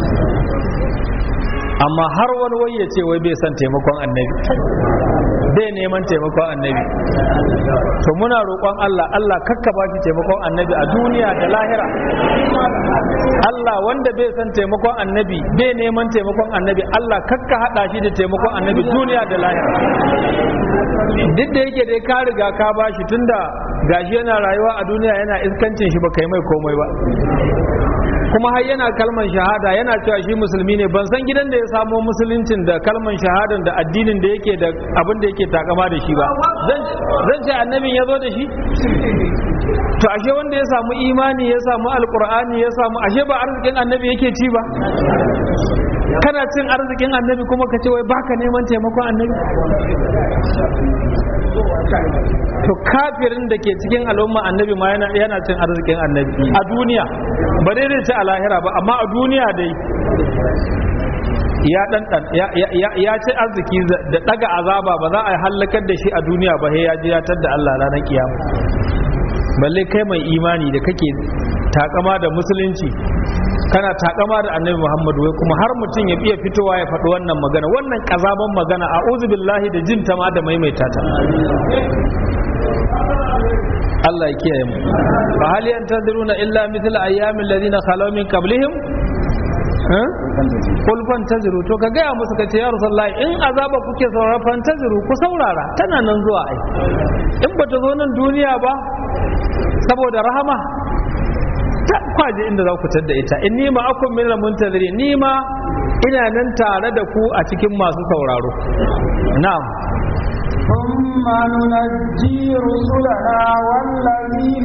Speaker 1: amma har wani wai ya ce wai bai son taimakon annabi bai neman taimakon annabi to muna roƙon Allah Allah kakka ba shi taimakon annabi a duniya da lahira Allah wanda bai son taimakon annabi bai neman taimakon annabi Allah kakka hada shi da taimakon annabi duniya da lahira duk da yake dai ka riga ka ba shi tunda gashi yana rayuwa a duniya yana iskancin shi ba kai mai komai ba kuma har yana kalman shahada yana cewa shi musulmi ne ban san gidan da ya samo musuluncin da kalman shahadan da addinin da yake da abin da yake takama da shi ba zan ce annabin ya zo da shi to ashe wanda ya samu imani ya samu alkur'ani ya samu ashe ba arzikin annabi yake ci ba kana cin arzikin annabi kuma ka ce wai baka neman taimakon annabi to kafirin da ke cikin al'umma annabi ma yana cin arzikin annabi a duniya ba dai zai ci a lahira ba amma a duniya dai ya dan ya ci arziki da daga azaba ba za a halakar da shi a duniya ba sai ya ji ya tadda Allah ranar kiyama balle kai mai imani da kake takama da musulunci kana takama da annabi muhammadu wai kuma har mutum ya iya fitowa ya faɗi wannan magana wannan kazaban magana a billahi da jin ta ma da maimaita ta Allah ya kiyaye mu fa hal yantaziruna illa mithl ayyamin ladina khalaw min qablihim kul fantaziru to ka gaya musu ka ce ya rasulullahi in azaba kuke saurara fantaziru ku saurara tana nan zuwa ai in bata zo nan duniya ba saboda rahama ta kwaje inda za ku tadda ita in ni ma akun min muntaziri ni ma ina nan tare da ku a cikin masu sauraro na'am
Speaker 2: ثم ننجي رسلنا والذين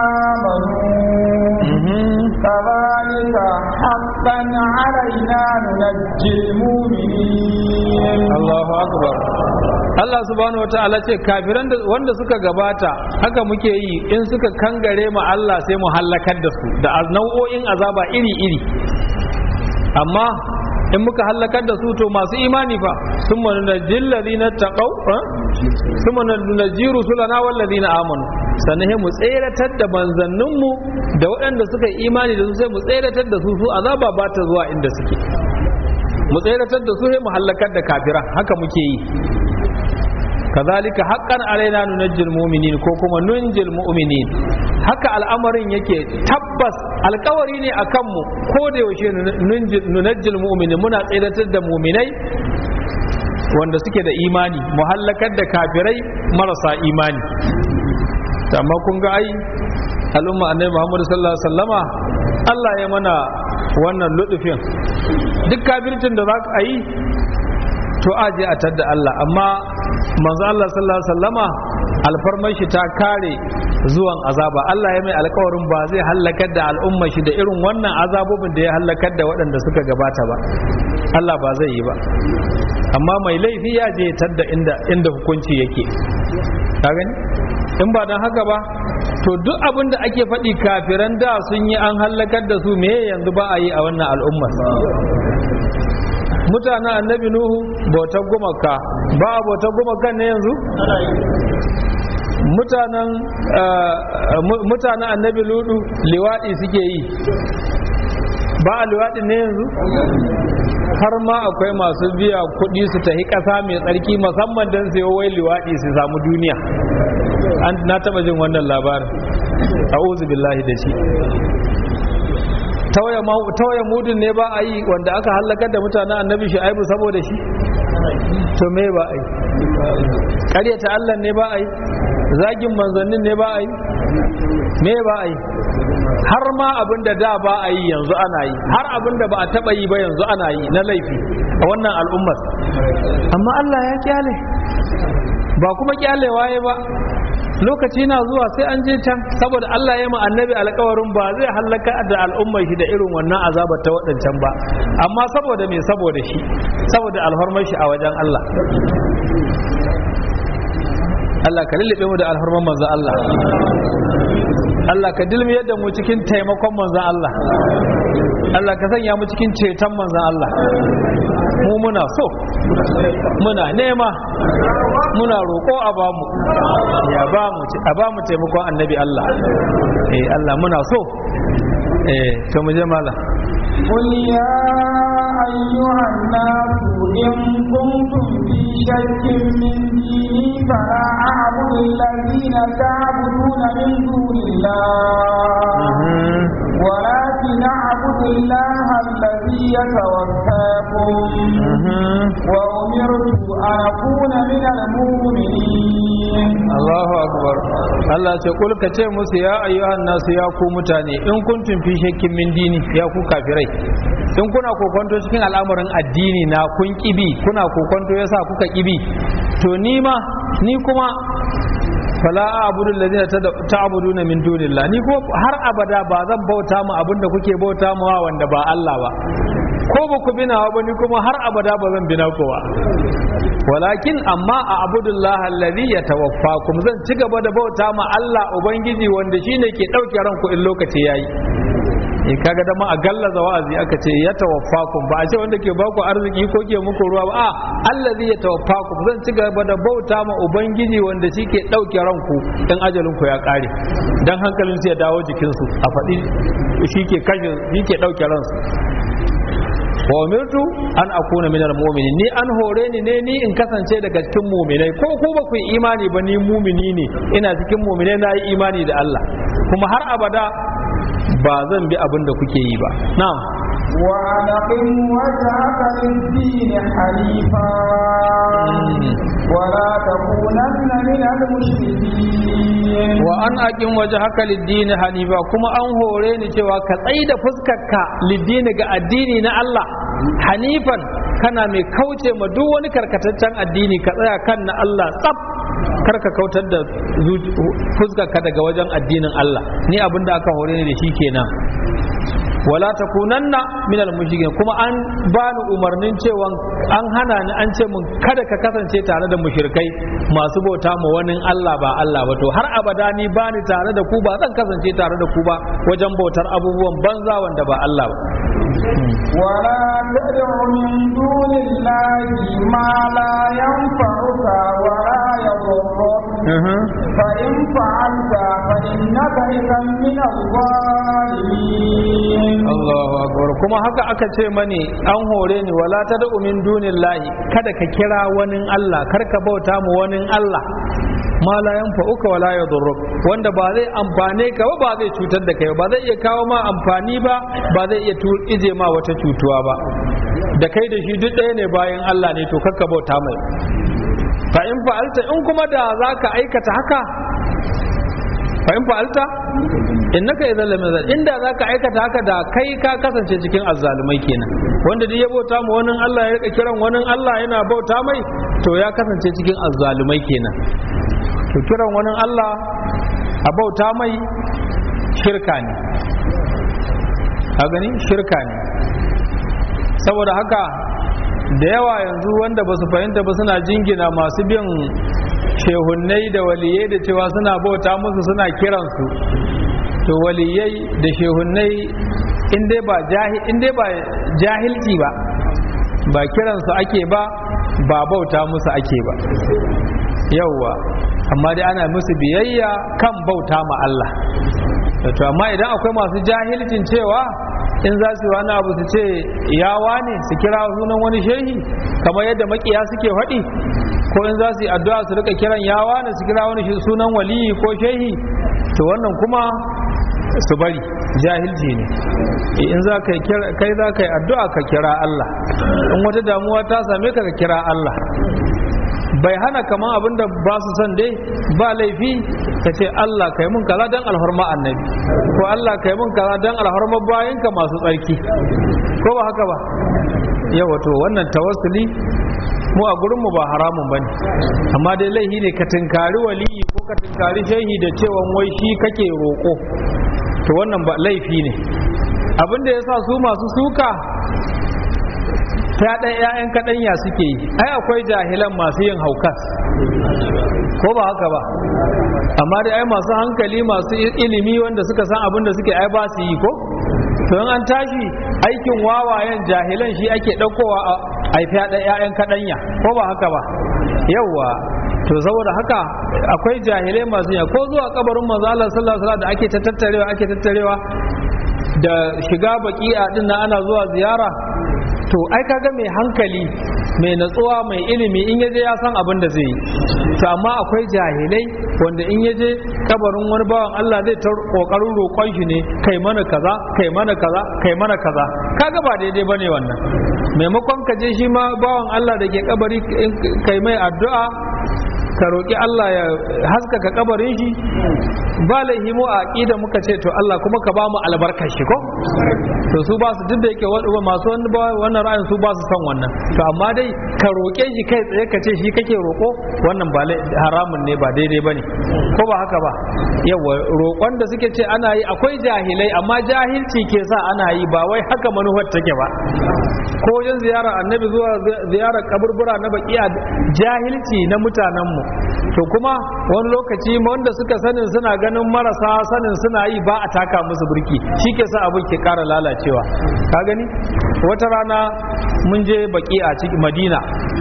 Speaker 2: آمنوا كذلك حقا علينا ننجي المؤمنين
Speaker 1: Allahu akbar Allah subhanahu wataala ce kafiran da wanda suka gabata haka muke yi in suka kangare mu Allah sai mu hallakar da su da nau'o'in azaba iri-iri amma in muka hallakar da su to masu imani fa sun manuna jillazina taqaw sun manuna jiru sulana wallazina amanu sannan sai mu tseratar da manzanninmu da waɗanda suka yi imani da su sai mu tseratar da su su azaba ba ta zuwa inda suke mu tseratar da su sai mu hallakar da kafira haka muke yi kazalika haqqan alaina nunajjil mu'minin ko kuma nunjil mu'minin haka al'amarin yake tabbas alkawari ne akan mu ko da yaushe nunajjil mu'minin muna tseratar da mu'minai wanda suke da imani mu hallakar da kafirai marasa imani amma kun ga ai al'umma annabi Muhammad sallallahu alaihi wasallama Allah ya mana wannan ludufin duk kafircin da za ka yi to aje a tadda Allah amma manzo Allah sallallahu alaihi wasallama alfarmar shi ta kare zuwan azaba Allah ya mai alkawarin ba zai hallakar da al'umma shi da irin wannan azabobin da ya hallakar da waɗanda suka gabata ba Allah ba zai yi ba amma mai laifi ya je tadda inda inda hukunci yake ka gani in ba don haka ba to duk abin da ake faɗi kafiran da sun yi an hallakar da su me yanzu ba a yi a wannan al'ummar mutanen annabi nuhu bautar gumaka ba a bautar gumakan ne yanzu mutanen mutanen annabi ludu liwaɗi suke yi ba a liwaɗi ne yanzu har ma akwai masu biya kuɗi su tafi ƙasa mai tsarki musamman don sayo wai liwaɗi su samu duniya na taɓa jin wannan labarin a'udhu billahi da shi tauye mudun ne ba a yi wanda aka halakar da mutanen annabi shu'aibu saboda shi to me ba a yi ƙaryata allah ne ba a yi zagin manzannin ne ba a yi me ba a yi har ma abin da da ba a yi yanzu ana yi har abin da ba a taɓa yi ba yanzu ana yi na laifi a wannan al'ummar amma allah ya kyale ba kuma kyalewa ya ba lokaci na zuwa sai an je can saboda Allah ya annabi alkawarin ba zai halaka da al'ummar shi da irin wannan azabar ta waɗancan ba amma saboda me saboda shi saboda alhormar shi a wajen Allah Allah ka lullube mu da alhormar manzo Allah Allah ka dilmi yadda mu cikin taimakon manzon Allah Allah ka sanya mu cikin ceton manzon Allah mu muna so muna nema muna roƙo a bamu ya bamu a bamu taimakon annabi Allah eh Allah muna so eh to mu je mala
Speaker 2: قل يا أيها الناس إن كنتم في شك من ديني فلا أعبد الذين تعبدون من دون الله ولكن أعبد الله الذي يتوفاكم وأمرت أن أكون من المؤمنين
Speaker 1: Allahu akbar Allah ce kul ka ce musu ya ayyuhan nasu ya ku mutane in kuntum fi shakkin min dini ya ku kafirai in kuna kokonto cikin al'amarin addini na kun kibi kuna kokonto yasa kuka kibi to ni ma ni kuma fala a'budu alladhina ta'buduna min dunillah ni ko har abada ba zan bauta mu abinda kuke bauta mu wanda ba Allah ba ko ba ku binawa ba ni kuma har abada ba zan bina ku ba walakin amma a abudullah alladhi yatawaffakum zan ci gaba da bauta ma Allah ubangiji wanda shine ke dauke ranku in lokaci yayi in kaga da ma a gallaza wa'azi aka ce ya tawaffakum ba a ce wanda ke baku arziki ko ke muku ruwa ba a allazi ya tawaffakum zan ci gaba da bauta ma ubangiji wanda shi ke dauke ranku dan ajalin ku ya kare dan hankalin su ya dawo jikin su a faɗi shi ke kashe shi ke dauke ransu wa umirtu an akuna minal mu'minin ni an hore ni ne ni in kasance daga cikin mu'minai ko ku ba ku yi imani ba ni mu'mini ne ina cikin mu'minai na yi imani da Allah kuma har abada ba zan bi abin da kuke yi ba na'am
Speaker 2: وأن أقم وجهك للدين حنيفا ولا تكونن من المشركين
Speaker 1: wa an aqim wajhaka lid-din hanifa kuma an hore ni cewa ka tsaida fuskarka lid-din ga addini na Allah hanifan kana mai kauce ma duk wani karkataccen addini ka tsaya kan na Allah tsaf kar ka kautar da fuskarka daga wajen addinin Allah ni abin da aka hore ni da shi kenan wala takunanna minal mushrikin kuma an bani umarnin cewa an hana ni an ce mun kada ka kasance tare da mushrikai masu bauta ma wani Allah ba Allah ba to har abada ni bani tare da ku ba zan kasance tare da ku ba wajen bautar abubuwan banza wanda ba Allah ba
Speaker 2: ولا تدع من دون الله ما لا ينفعك ولا يضرك فإن فعلت فإنك إذا من الظالمين
Speaker 1: Allahu akbar kuma haka aka ce mani an hore ni wala tad'u min dunillahi kada ka kira wani Allah kar ka bauta mu wani Allah ma la yanfa'uka wala yadurruk wanda ba zai amfane ka ba ba zai cutar da kai ba zai iya kawo ma amfani ba ba zai iya ije ma wata cutuwa ba da kai da shi duk ɗaya ne bayan Allah ne to kakka bauta mai fa in fa'alta in kuma da zaka aikata haka fa in fa'alta innaka idan lam yazal inda zaka aikata haka da kai ka kasance cikin azzalumai kenan wanda duk ya bauta mu wani Allah ya rika kiran wani Allah yana bauta mai to ya kasance cikin azzalumai kenan to kiran wani Allah a bauta mai shirka ne a gani shirka ne saboda haka da yawa yanzu wanda ba su fahimta ba suna jingina masu bin shehunnai da waliyai da cewa suna bauta musu suna kiransu to waliyai da shehunnai in dai ba jahilci ba ba kiransu ake ba ba bauta musu ake ba yauwa amma dai ana musu biyayya kan bauta ma Allah to amma idan akwai masu jahilcin cewa in za su yi wani abu su ce yawa ne su kira sunan wani shehi kamar yadda makiya suke faɗi ko in za su yi addu'a su rika kiran yawa ne su kira wani sunan waliyi ko shehi to wannan kuma su bari jahilci ne in za ka kai za ka yi addu'a ka kira Allah in wata damuwa ta same ka ka kira Allah bai hana kaman abin da ba su son dai ba laifi ka ce Allah kai mun kaza dan alhorma annabi ko Allah kai mun kaza dan alhorma bayanka masu tsarki ko ba haka ba yawa to wannan tawassuli mu a gurinmu ba haramun bane amma dai laifi ne ka tinkari waliyi ko ka tinkari shehi da cewa wai shi kake roƙo to wannan ba laifi ne abin da yasa su masu suka ta ɗan ‘ya'yan kaɗanya suke yi ai akwai jahilan masu yin haukas ko ba haka ba amma dai ai masu hankali masu ilimi wanda suka san abin da suke ai ba su yi ko to in an tashi aikin wawayen jahilan shi ake ɗaukowa a haifi ‘ya'yan kaɗanya ko ba haka ba yauwa to saboda haka akwai jahilai masu yi ko zuwa kabarin manzo Allah sallallahu alaihi wasallam da ake ta tattarewa ake tattarewa da shiga baki'a din na ana zuwa ziyara to ai kaga mai hankali mai natsuwa mai ilimi in yaje ya san abin da zai yi to amma akwai jahilai wanda in yaje kabarin wani bawan Allah zai ta kokarin roƙon shi ne kai mana kaza kai mana kaza kai mana kaza kaga ba daidai bane wannan maimakon ka je shi ma bawan Allah da ke kabari kai mai addu'a ka roƙi Allah ya haskaka kabarin shi ba laihimu a aƙida muka ce to Allah kuma ka ba mu albarkar shi ko to su ba su duk da yake masu wannan ra'ayin su ba su son wannan to amma dai ka roƙe shi kai tsaye ka ce shi kake roƙo wannan ba haramun ne ba daidai ba ne ko ba haka ba yawa roƙon da suke ce ana yi akwai jahilai amma jahilci ke sa ana yi ba wai haka manufar take ba ko wajen ziyarar annabi zuwa ziyarar kaburbura na bakiya jahilci na mutanenmu to kuma wani lokaci wanda suka sanin suna ganin marasa sanin suna yi ba a taka musu birki shi ke sa abin ke kara lalacewa ka gani wata rana mun je baki a cikin madina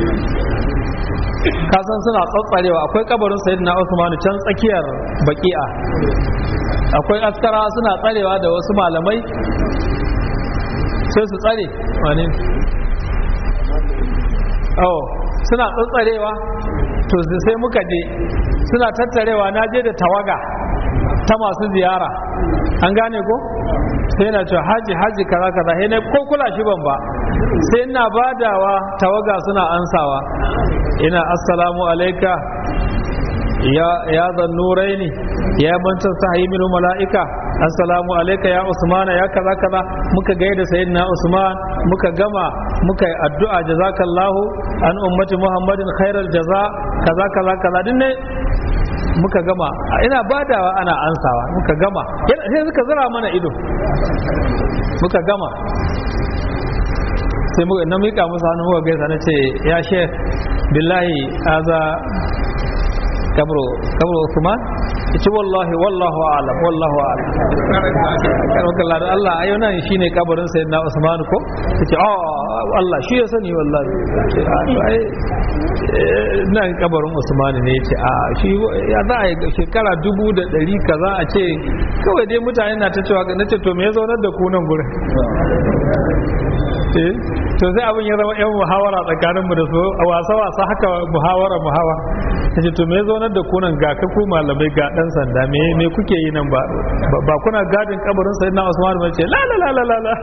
Speaker 1: kasan suna tsatsarewa akwai kabarin sayyidina Usman can tsakiyar baki'a akwai askara suna tsarewa da wasu malamai sai su tsare wani oh suna tsatsarewa to sai muka je suna tattarewa na je da tawaga ta masu ziyara an gane ko sai na ce haji haji kaza kaza sai na ko kula shi ban ba sai ina badawa tawaga suna ansawa ina assalamu alaika ya ya zannuraini ya manta sahi min mala'ika assalamu alaika ya usman ya kaza kaza muka gaida sayyidina usman muka gama muka yi addu'a jazakallahu an ummati muhammadin khairal jaza kaza kaza kaza din ne muka gama ina badawa ana ansawa muka gama sai suka zira mana ido muka gama sai muka na mika musu hannu muka gaisa na ce ya shek billahi aza kabro kabro Usman ce wallahi wallahu a'lam wallahu a'lam karɓar da Allah ayo nan shine kabarin sayyidina Usman ko ce oh Allah shi ya sani wallahi ai nan kabarin Usman ne ce a shi ya za a yi shekara dubu da ɗari kaza a ce kawai dai mutane na ta cewa na ce to me ya zaunar da ku nan gurin to sai abin ya zama yan muhawara tsakanin mu da su a wasa wasa haka muhawara muhawara kace to me ya zaunar da kunan ga ka ku malamai ga dan sanda me me kuke yi nan ba ba kuna gadin kabarin sayyidina Usman ba ce la la la la la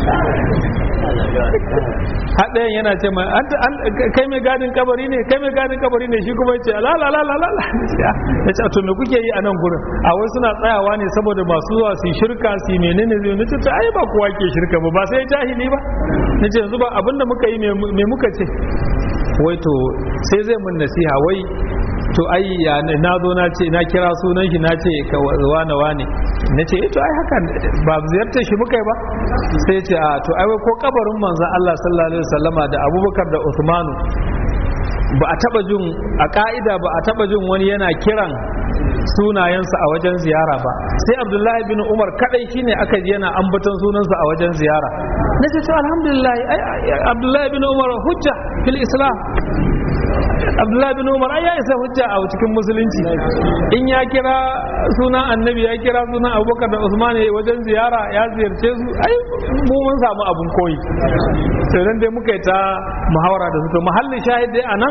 Speaker 1: haɗayan yana ce mai kai mai gadin kabari ne kai mai gadin kabari ne shi kuma ya ce la la la la la ya ce to me kuke yi a nan gurin a wai suna tsayawa ne saboda masu zuwa su shirka su menene zai nace to ai ba kowa ke shirka ba ba sai jahili ba nace yanzu ba abinda muka yi me muka ce wai to sai zai mun nasiha wai to ai ya na zo na ce na kira sunan shi na ce ka wane wane na ce to ai haka ba ziyartar shi muka yi ba sai ce a to ai ko kabarin manzon Allah sallallahu alaihi wasallama da Abubakar da Uthmanu ba a taba jin a ka'ida ba a taba jin wani yana kiran sunayensa a wajen ziyara ba sai abdullahi bin umar kadai shine aka ji yana ambaton sunansa a wajen ziyara na ce to alhamdulillah abdullahi bin umar hujja fil islam abdullahi bin umar ai ya isa hujja a cikin musulunci in ya kira sunan annabi ya kira sunan abubakar da usman wajen ziyara ya ziyarce su ai mu mun samu abun koyi sai dan dai muka yi ta muhawara da su to mahallin shahid dai anan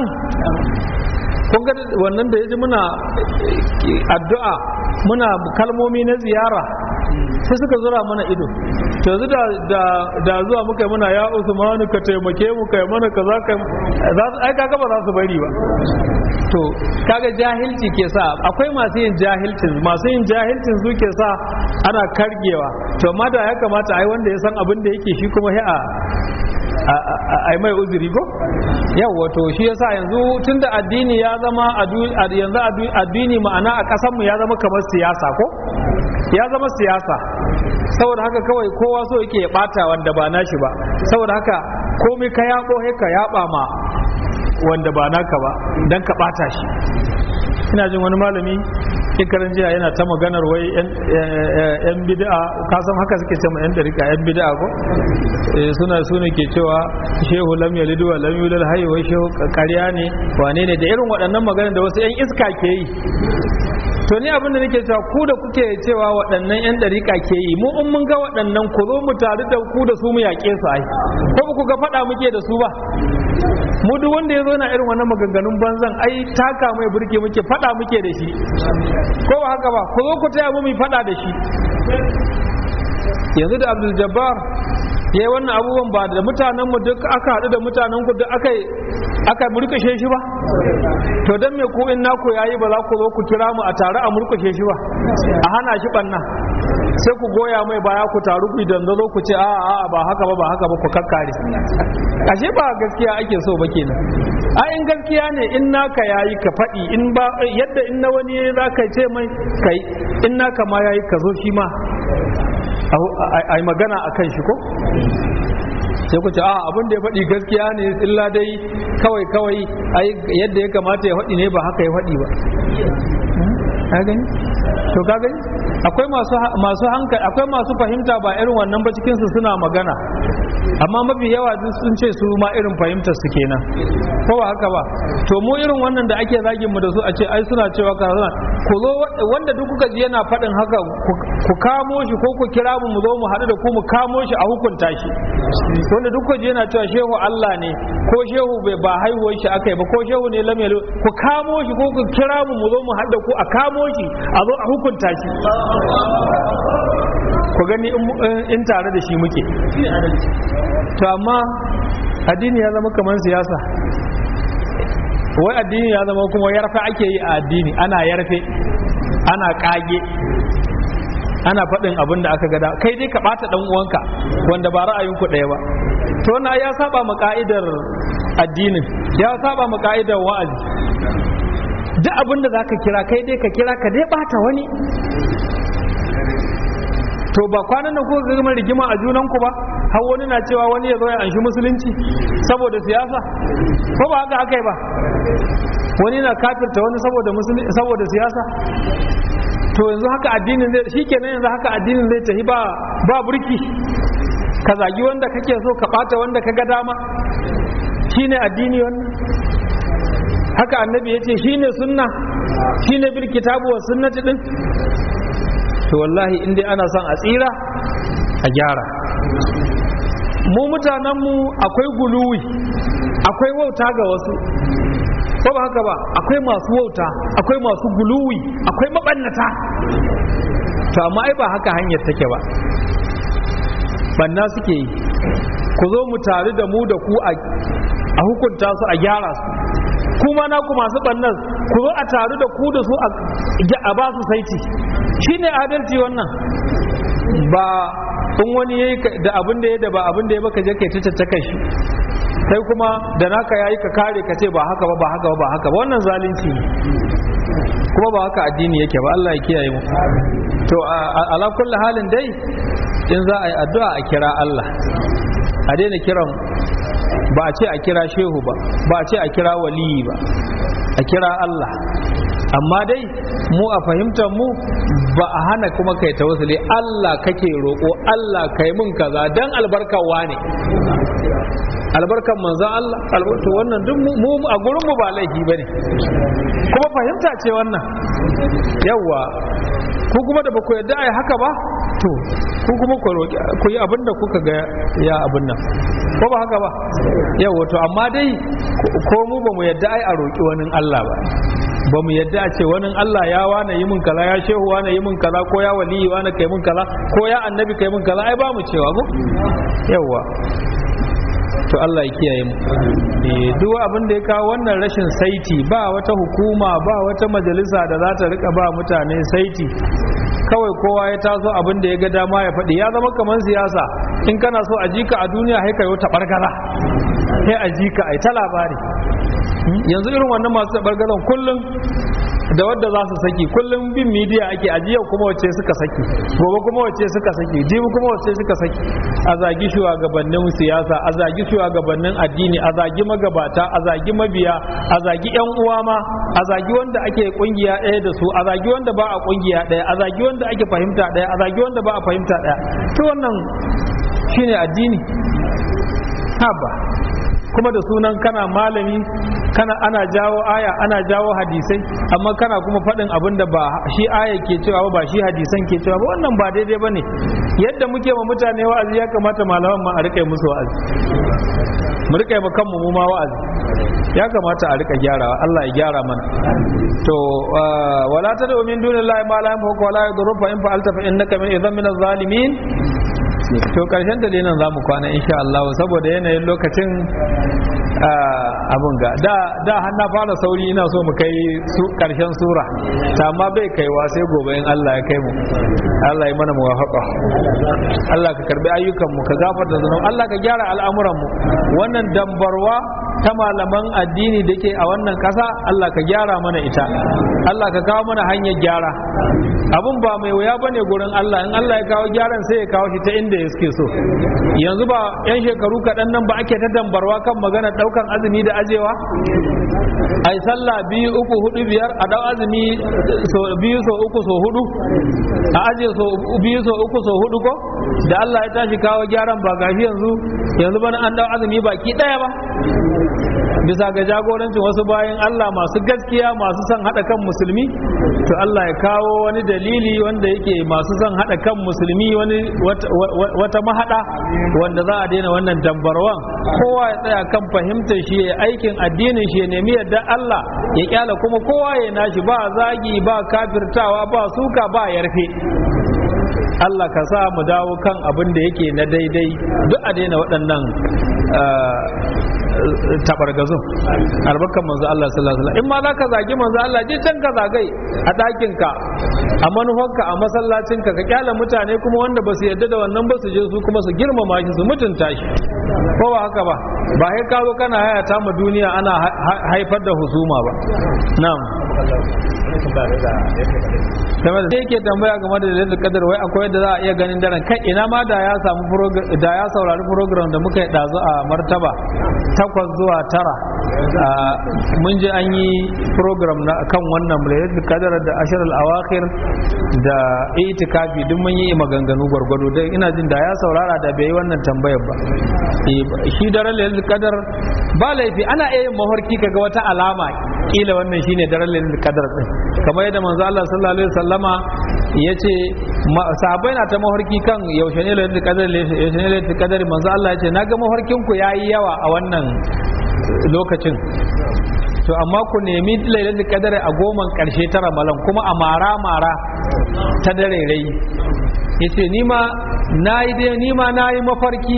Speaker 1: kun ga wannan da ya ji muna addu'a muna kalmomi na ziyara sai suka zura mana ido to yanzu da da zuwa muka yi muna ya Usman ka taimake mu kai mana kaza kai za su ai kaga ba za su bari ba to kaga jahilci ke sa akwai masu yin jahilcin masu yin jahilcin su ke sa ana kargewa to amma da ya kamata ai wanda ya san abin da yake shi kuma sai a ai mai uzuri ko yawa to shi yasa yanzu tunda addini ya zama yanzu addini ma'ana a kasanmu ya zama kamar siyasa ko ya zama siyasa saboda haka kawai kowa so yake ya bata wanda ba nashi ba saboda haka komai ka yabo ka yaba ma wanda ba naka ba dan ka bata shi ina jin wani malami shekaran jiya yana ta maganar wai yan bid'a ka san haka suke cewa yan dariƙa yan bid'a ko suna suna ke cewa shehu lam yalid wa lam yulad hayy wai shehu ƙarya ne wane ne da irin waɗannan maganar da wasu yan iska ke yi to ni abin da nake cewa ku da kuke cewa waɗannan yan dariƙa ke yi mu in mun ga waɗannan ku zo mu tare da ku da su mu yaƙe su ai ko ku ga faɗa muke da su ba mu duk wanda ya zo na irin wannan maganganun banzan ai taka mai burke muke faɗa muke da shi ko ba haka ba ku zo ku taya mu mu faɗa da shi yanzu da Abdul Jabbar ya yi wannan abubuwan ba da mutanen mu duk aka haɗu da mutanen ku duk aka aka murkushe shi ba to dan me ku in naku yayi ba za ku zo ku kira mu a tare a murkushe shi ba a hana shi banna sai ku goya mai baya ku taru ku idan zo ku ce a a ba haka ba ba haka ba ku kakkare ashe ba gaskiya ake so ba kenan a in gaskiya ne in naka yayi ka faɗi in ba yadda in na wani za ka ce mai kai in naka ma yayi ka zo shi ma a magana a kan shi ko sai ku ce a abin da ya faɗi gaskiya ne illa dai kawai kawai yadda ya kamata ya faɗi ne ba haka ya faɗi ba ka gani to ka gani akwai masu masu hankali akwai masu fahimta ba irin wannan ba cikin su suna magana amma mafi yawa duk sun ce su ma irin fahimtar su kenan ko ba haka ba to mu irin wannan da ake zagin mu da su a ce ai suna cewa kaza ku zo wanda duk kuka ji yana faɗin haka ku kamo shi ko ku kira mu mu zo mu haɗu da ku mu kamo shi a hukunta shi wanda duk kuka ji yana cewa shehu Allah ne ko shehu bai ba haihuwar shi aka yi ba ko shehu ne lam ku kamo shi ko ku kira mu mu zo mu haɗu da ku a kamo shi a zo a hukunta shi ku gani in tare da shi muke to amma addini ya zama kamar siyasa wai addini ya zama kuma yarfe ake yi a addini ana yarfe ana kage ana faɗin abin da aka gada kai dai ka ɓata ɗan uwanka wanda ba ra'ayinku ɗaya ba to wannan ya saba ma ka'idar addinin ya saba ma ka'idar wa'azi duk abin da zaka kira kai dai ka kira ka dai bata wani to ba kwanan nan kuka gama rigima a junan ku ba har wani na cewa wani ya zo ya anshi musulunci saboda siyasa ko ba haka aka yi ba wani na kafirta wani saboda musulunci saboda siyasa to yanzu haka addinin zai shikenan yanzu haka addinin zai tafi ba ba burki ka zagi wanda kake so ka bata wanda ka ga dama shine addini wannan haka annabi yace shine sunna shine bil kitabu wa sunnati din to wallahi in dai ana son a tsira a gyara mu mutanenmu akwai guluwi akwai wauta ga wasu ko ba haka ba akwai masu wauta akwai masu guluwi akwai mabannata to amma ai ba haka hanyar take ba banna suke yi ku zo mu tare da mu da ku a hukunta su a gyara su kuma na ku masu bannan ku zo a taru da ku da su a ba su saiti shine adalci wannan ba in wani yayi da abin da ya da ba abin da ya baka je kai ta caccaka shi kai kuma da naka yayi ka kare ka ce ba haka ba ba haka ba ba haka ba wannan zalunci ne kuma ba haka addini yake ba Allah ya kiyaye mu to ala kulli halin dai in za a yi addu'a a kira Allah a daina kiran ba a ce a kira shehu ba ba a ce a kira waliyi ba a kira Allah amma dai mu a fahimtar mu ba a hana kuma kai tawassuli Allah kake roƙo Allah kai mun kaza dan albarkawa ne albarkan manzon Allah albarka wannan duk mu a gurin mu ba laifi bane kuma fahimta ce wannan yawa ku kuma da ba ku yarda ai haka ba to ku kuma ku roƙi ku yi abin da kuka ga ya abin nan ko ba haka ba yawa to amma dai ko mu ba mu yarda ai a roƙi wani Allah ba ba mu yadda a ce wani Allah ya wane yi mun kaza ya shehu wane yi mun kaza ko ya waliyi wane kai mun kaza ko ya annabi kai mun kaza ai ba mu cewa ko yawa to Allah ya kiyaye mu duk abin da ya kawo wannan rashin saiti ba wata hukuma ba wata majalisa da za ta rika ba mutane saiti kawai kowa ya taso abin da ya ga dama ya faɗi ya zama kamar siyasa in kana so a jika a duniya sai ka yi ta bargaza sai a jika ai ta labari yanzu irin wannan masu tabargazan kullum da wadda za su saki kullum bin midiya ake ajiya kuma wacce suka saki gobe kuma wacce suka saki jibi kuma wacce suka saki a zagi shugabannin siyasa a zagi shugabannin addini a zagi magabata a zagi mabiya a zagi yan uwa ma a zagi wanda ake kungiya ɗaya da su a zagi wanda ba a kungiya ɗaya a zagi wanda ake fahimta ɗaya a zagi wanda ba a fahimta ɗaya to wannan shine addini haba kuma da sunan kana malami kana ana jawo aya ana jawo hadisai amma kana kuma faɗin abin da ba shi aya ke cewa ba shi hadisan ke cewa ba wannan ba daidai bane yadda muke ma mutane wa'azi ya kamata malaman ma a rika musu wa'azi mu rika ma kanmu mu ma wa'azi ya kamata a rika gyarawa Allah ya gyara mana to wala tad'u min dunillahi ma la yanfa'uka wa la yadurru fa in fa'alta fa innaka min idhan min zalimin to karshen da nan za mu kwana insha Allah saboda yanayin lokacin abin ga da da har na fara sauri ina so mu kai karshen sura ta amma bai kaiwa sai gobe in Allah ya kai mu Allah ya mana muwafaqa Allah ka karbi ayyukan mu ka gafarta zunubi Allah ka gyara al'amuran mu wannan dambarwa ta malaman addini da ke a wannan kasa Allah ka gyara mana ita Allah ka kawo mana hanyar gyara abun ba mai wuya bane gurin Allah in Allah ya kawo gyaran sai ya kawo shi ta inda ya suke so yanzu ba yan shekaru kaɗan nan ba ake ta dambarwa kan magana ɗaukan azumi da ajewa ai sallah biyu uku hudu biyar a dau azumi so biyu so uku so hudu a aje so biyu so uku so hudu ko da Allah ya tashi kawo gyaran ba gashi yanzu yanzu bana an dau azumi baki ɗaya ba bisa ga jagorancin wasu bayan Allah masu gaskiya masu son haɗa kan musulmi to Allah ya kawo wani dalili wanda yake masu son haɗa kan musulmi wani wata mahaɗa wanda za a daina wannan dambarwan kowa ya tsaya kan fahimtar shi ya aikin addinin shi ya nemi yadda Allah ya kyala kuma kowa ya nashi ba zagi ba kafirtawa ba suka ba yarfe Allah ka sa mu dawo kan abin da yake na daidai duk a daina waɗannan tabargazun albarkan manzo Allah sallallahu alaihi wasallam in ma za ka zagi manzo Allah je can ka zagai a ɗakin ka a manufanka a masallacin ka ka kyala mutane kuma wanda ba su yarda da wannan ba su je su kuma su girmama shi su mutunta shi ko ba haka ba ba sai ka zo kana hayata ma duniya ana haifar da husuma ba na'am game da yake tambaya game da lailatul qadar wai akwai yadda za a iya ganin daren kai ina ma da ya samu da ya saurari program da muka yi dazu a martaba takwas zuwa tara mun ji an yi program na kan wannan lailatul qadar da ashar al-awakhir da itikafi duk mun yi maganganu gwargwado dai ina jin da ya saurara da bai yi wannan tambayar ba shi daren lailatul qadar ba laifi ana iya yin mafarki kaga wata alama kila wannan shine daren lailatul qadar din kamar yadda manzo Allah sallallahu alaihi wasallama yace sahabbai na ta mafarki kan yaushe ne lailatul qadar yaushe ne lailatul qadar manzo Allah yace naga mafarkin ku yayi yawa a wannan lokacin to amma ku nemi lailatul qadar a goman karshe ta ramalan kuma a mara mara ta dare rai yace ni ma nayi dai ni ma nayi mafarki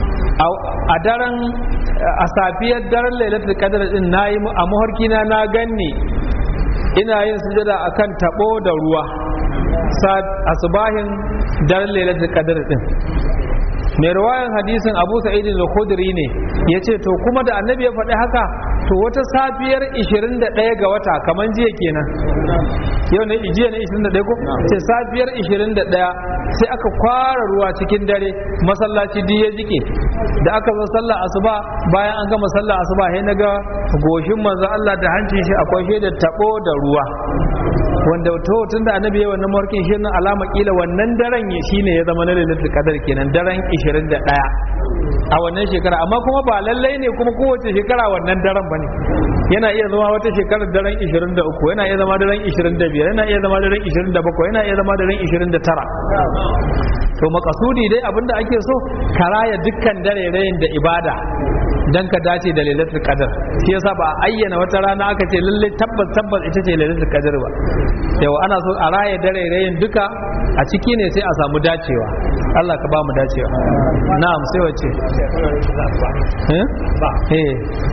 Speaker 1: a daren a safiyar daren lailatul qadr din nayi a muharki na na ganni ina yin sujada akan tabo da ruwa asubahin daren lailatul qadr din mai ruwayan hadisin abu sa'id al-khudri ne yace to kuma da annabi ya faɗi haka to wata safiyar 21 ga wata kaman jiya kenan yau ne jiya ne 21 ko sai safiyar 21 sai aka kwara ruwa cikin dare masallaci duk ya jike da aka zo sallah asuba bayan an gama sallah asuba sai naga goshin manzo Allah da hancin shi akwai da tabo da ruwa wanda to tun da annabi ya wannan mawarkin shi nan alama kila wannan daren ya shine ya zama na lailatul qadar kenan daren 21 a wannan shekara amma kuma ba lallai ne kuma kowace shekara wannan daren bane yana iya zama wata shekarar daren 23 yana iya zama daren 25 yana iya zama daren 27 yana iya zama daren 29 to makasudi dai abinda ake so karaya dukkan dare rayin da ibada dan ka dace da lailatul qadar shi yasa ba a ayyana wata rana aka ce lalle tabbas tabbas ita ce lailatul qadar ba yawa ana so a raya dare rayin duka a ciki ne sai a samu dacewa Allah ka ba mu dacewa na'am sai wace eh eh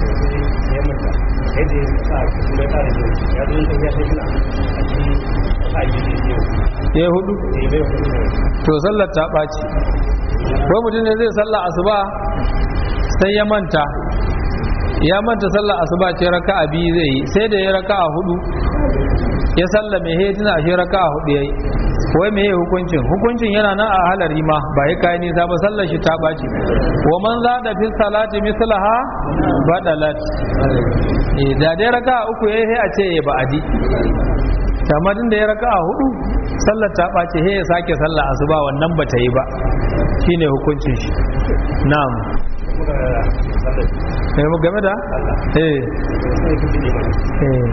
Speaker 1: ya hudu to sallar ta ɓaci ko mutum ne zai sallar asuba sai ya manta ya manta sallar asuba ce raka'a biyu zai yi sai da ya raka'a hudu ya salla mai he tuna ashe raka'a hudu yayi wai me hukuncin hukuncin yana nan a halari ma ba ya kai nisa ba sallar shi ta baci wa man zada fi salati mislaha badalat eh da dai raka'a uku yayi sai a ce ya ba'adi amma din da ya raka'a hudu sallar ta bace he ya sake sallar asuba wannan ba ta yi ba shine hukuncin shi na'am eh mu game da eh eh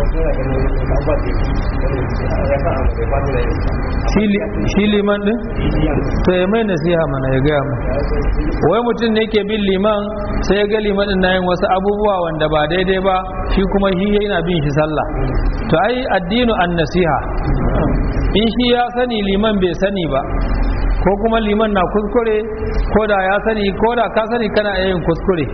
Speaker 1: shi liman din to ya mai nasiha mana ya gaya mu wai mutum ne ke bin liman sai ya ga liman din yin wasu abubuwa wanda ba daidai ba shi kuma shi yana bin shi sallah to ai addinu an nasiha in shi ya sani liman bai sani ba ko kuma liman na kuskure ko da ya sani ko da ka sani kana yin kuskure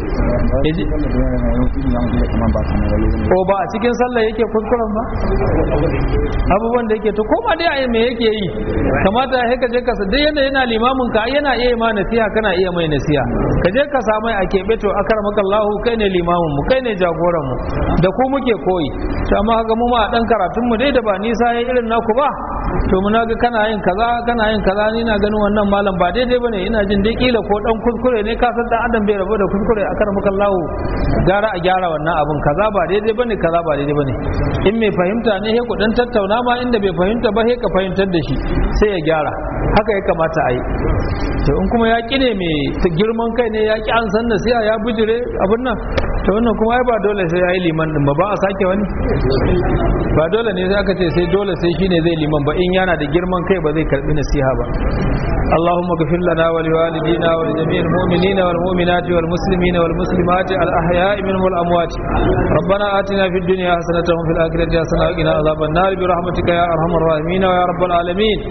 Speaker 1: ko ba a cikin sallah yake kuskuren ba abubuwan da yake to ko ma dai a me yake yi kamata ya ka je ka dai yana yana limamin ka yana iya ma nasiha kana iya mai nasiha ka je ka samu a keɓe to akarmakallahu kai ne limamin mu kai ne jagoran mu da ku muke koyi to amma ga mu ma dan karatun mu dai da ba nisa yayin irin naku ba to muna ga kana yin kaza kana yin kaza ni na ganin wannan malam ba daidai bane ina jin dai kila ko dan kuskure ne ka san dan adam bai rabu da kuskure a karmaka Allah gara a gyara wannan abun kaza ba daidai bane kaza ba daidai bane in mai fahimta ne he ku dan tattauna ma inda bai fahimta ba he ka fahimtar da shi sai ya gyara haka ya kamata a yi to in kuma ya ki ne mai girman kai ne ya ki an san nasiha ya bujire abun nan to wannan kuma ai ba dole sai ya yi liman din ba ba a sake wani ba dole ne sai aka ce sai dole sai shine zai liman ba in yana da girman kai ba zai karbi nasiha ba اللهم اغفر لنا ولوالدينا ولجميع المؤمنين والمؤمنات والمسلمين والمسلمات الأحياء منهم والأموات ربنا آتنا في الدنيا حسنة وفي الآخرة حسنة وقنا عذاب النار برحمتك يا أرحم الراحمين ويا رب العالمين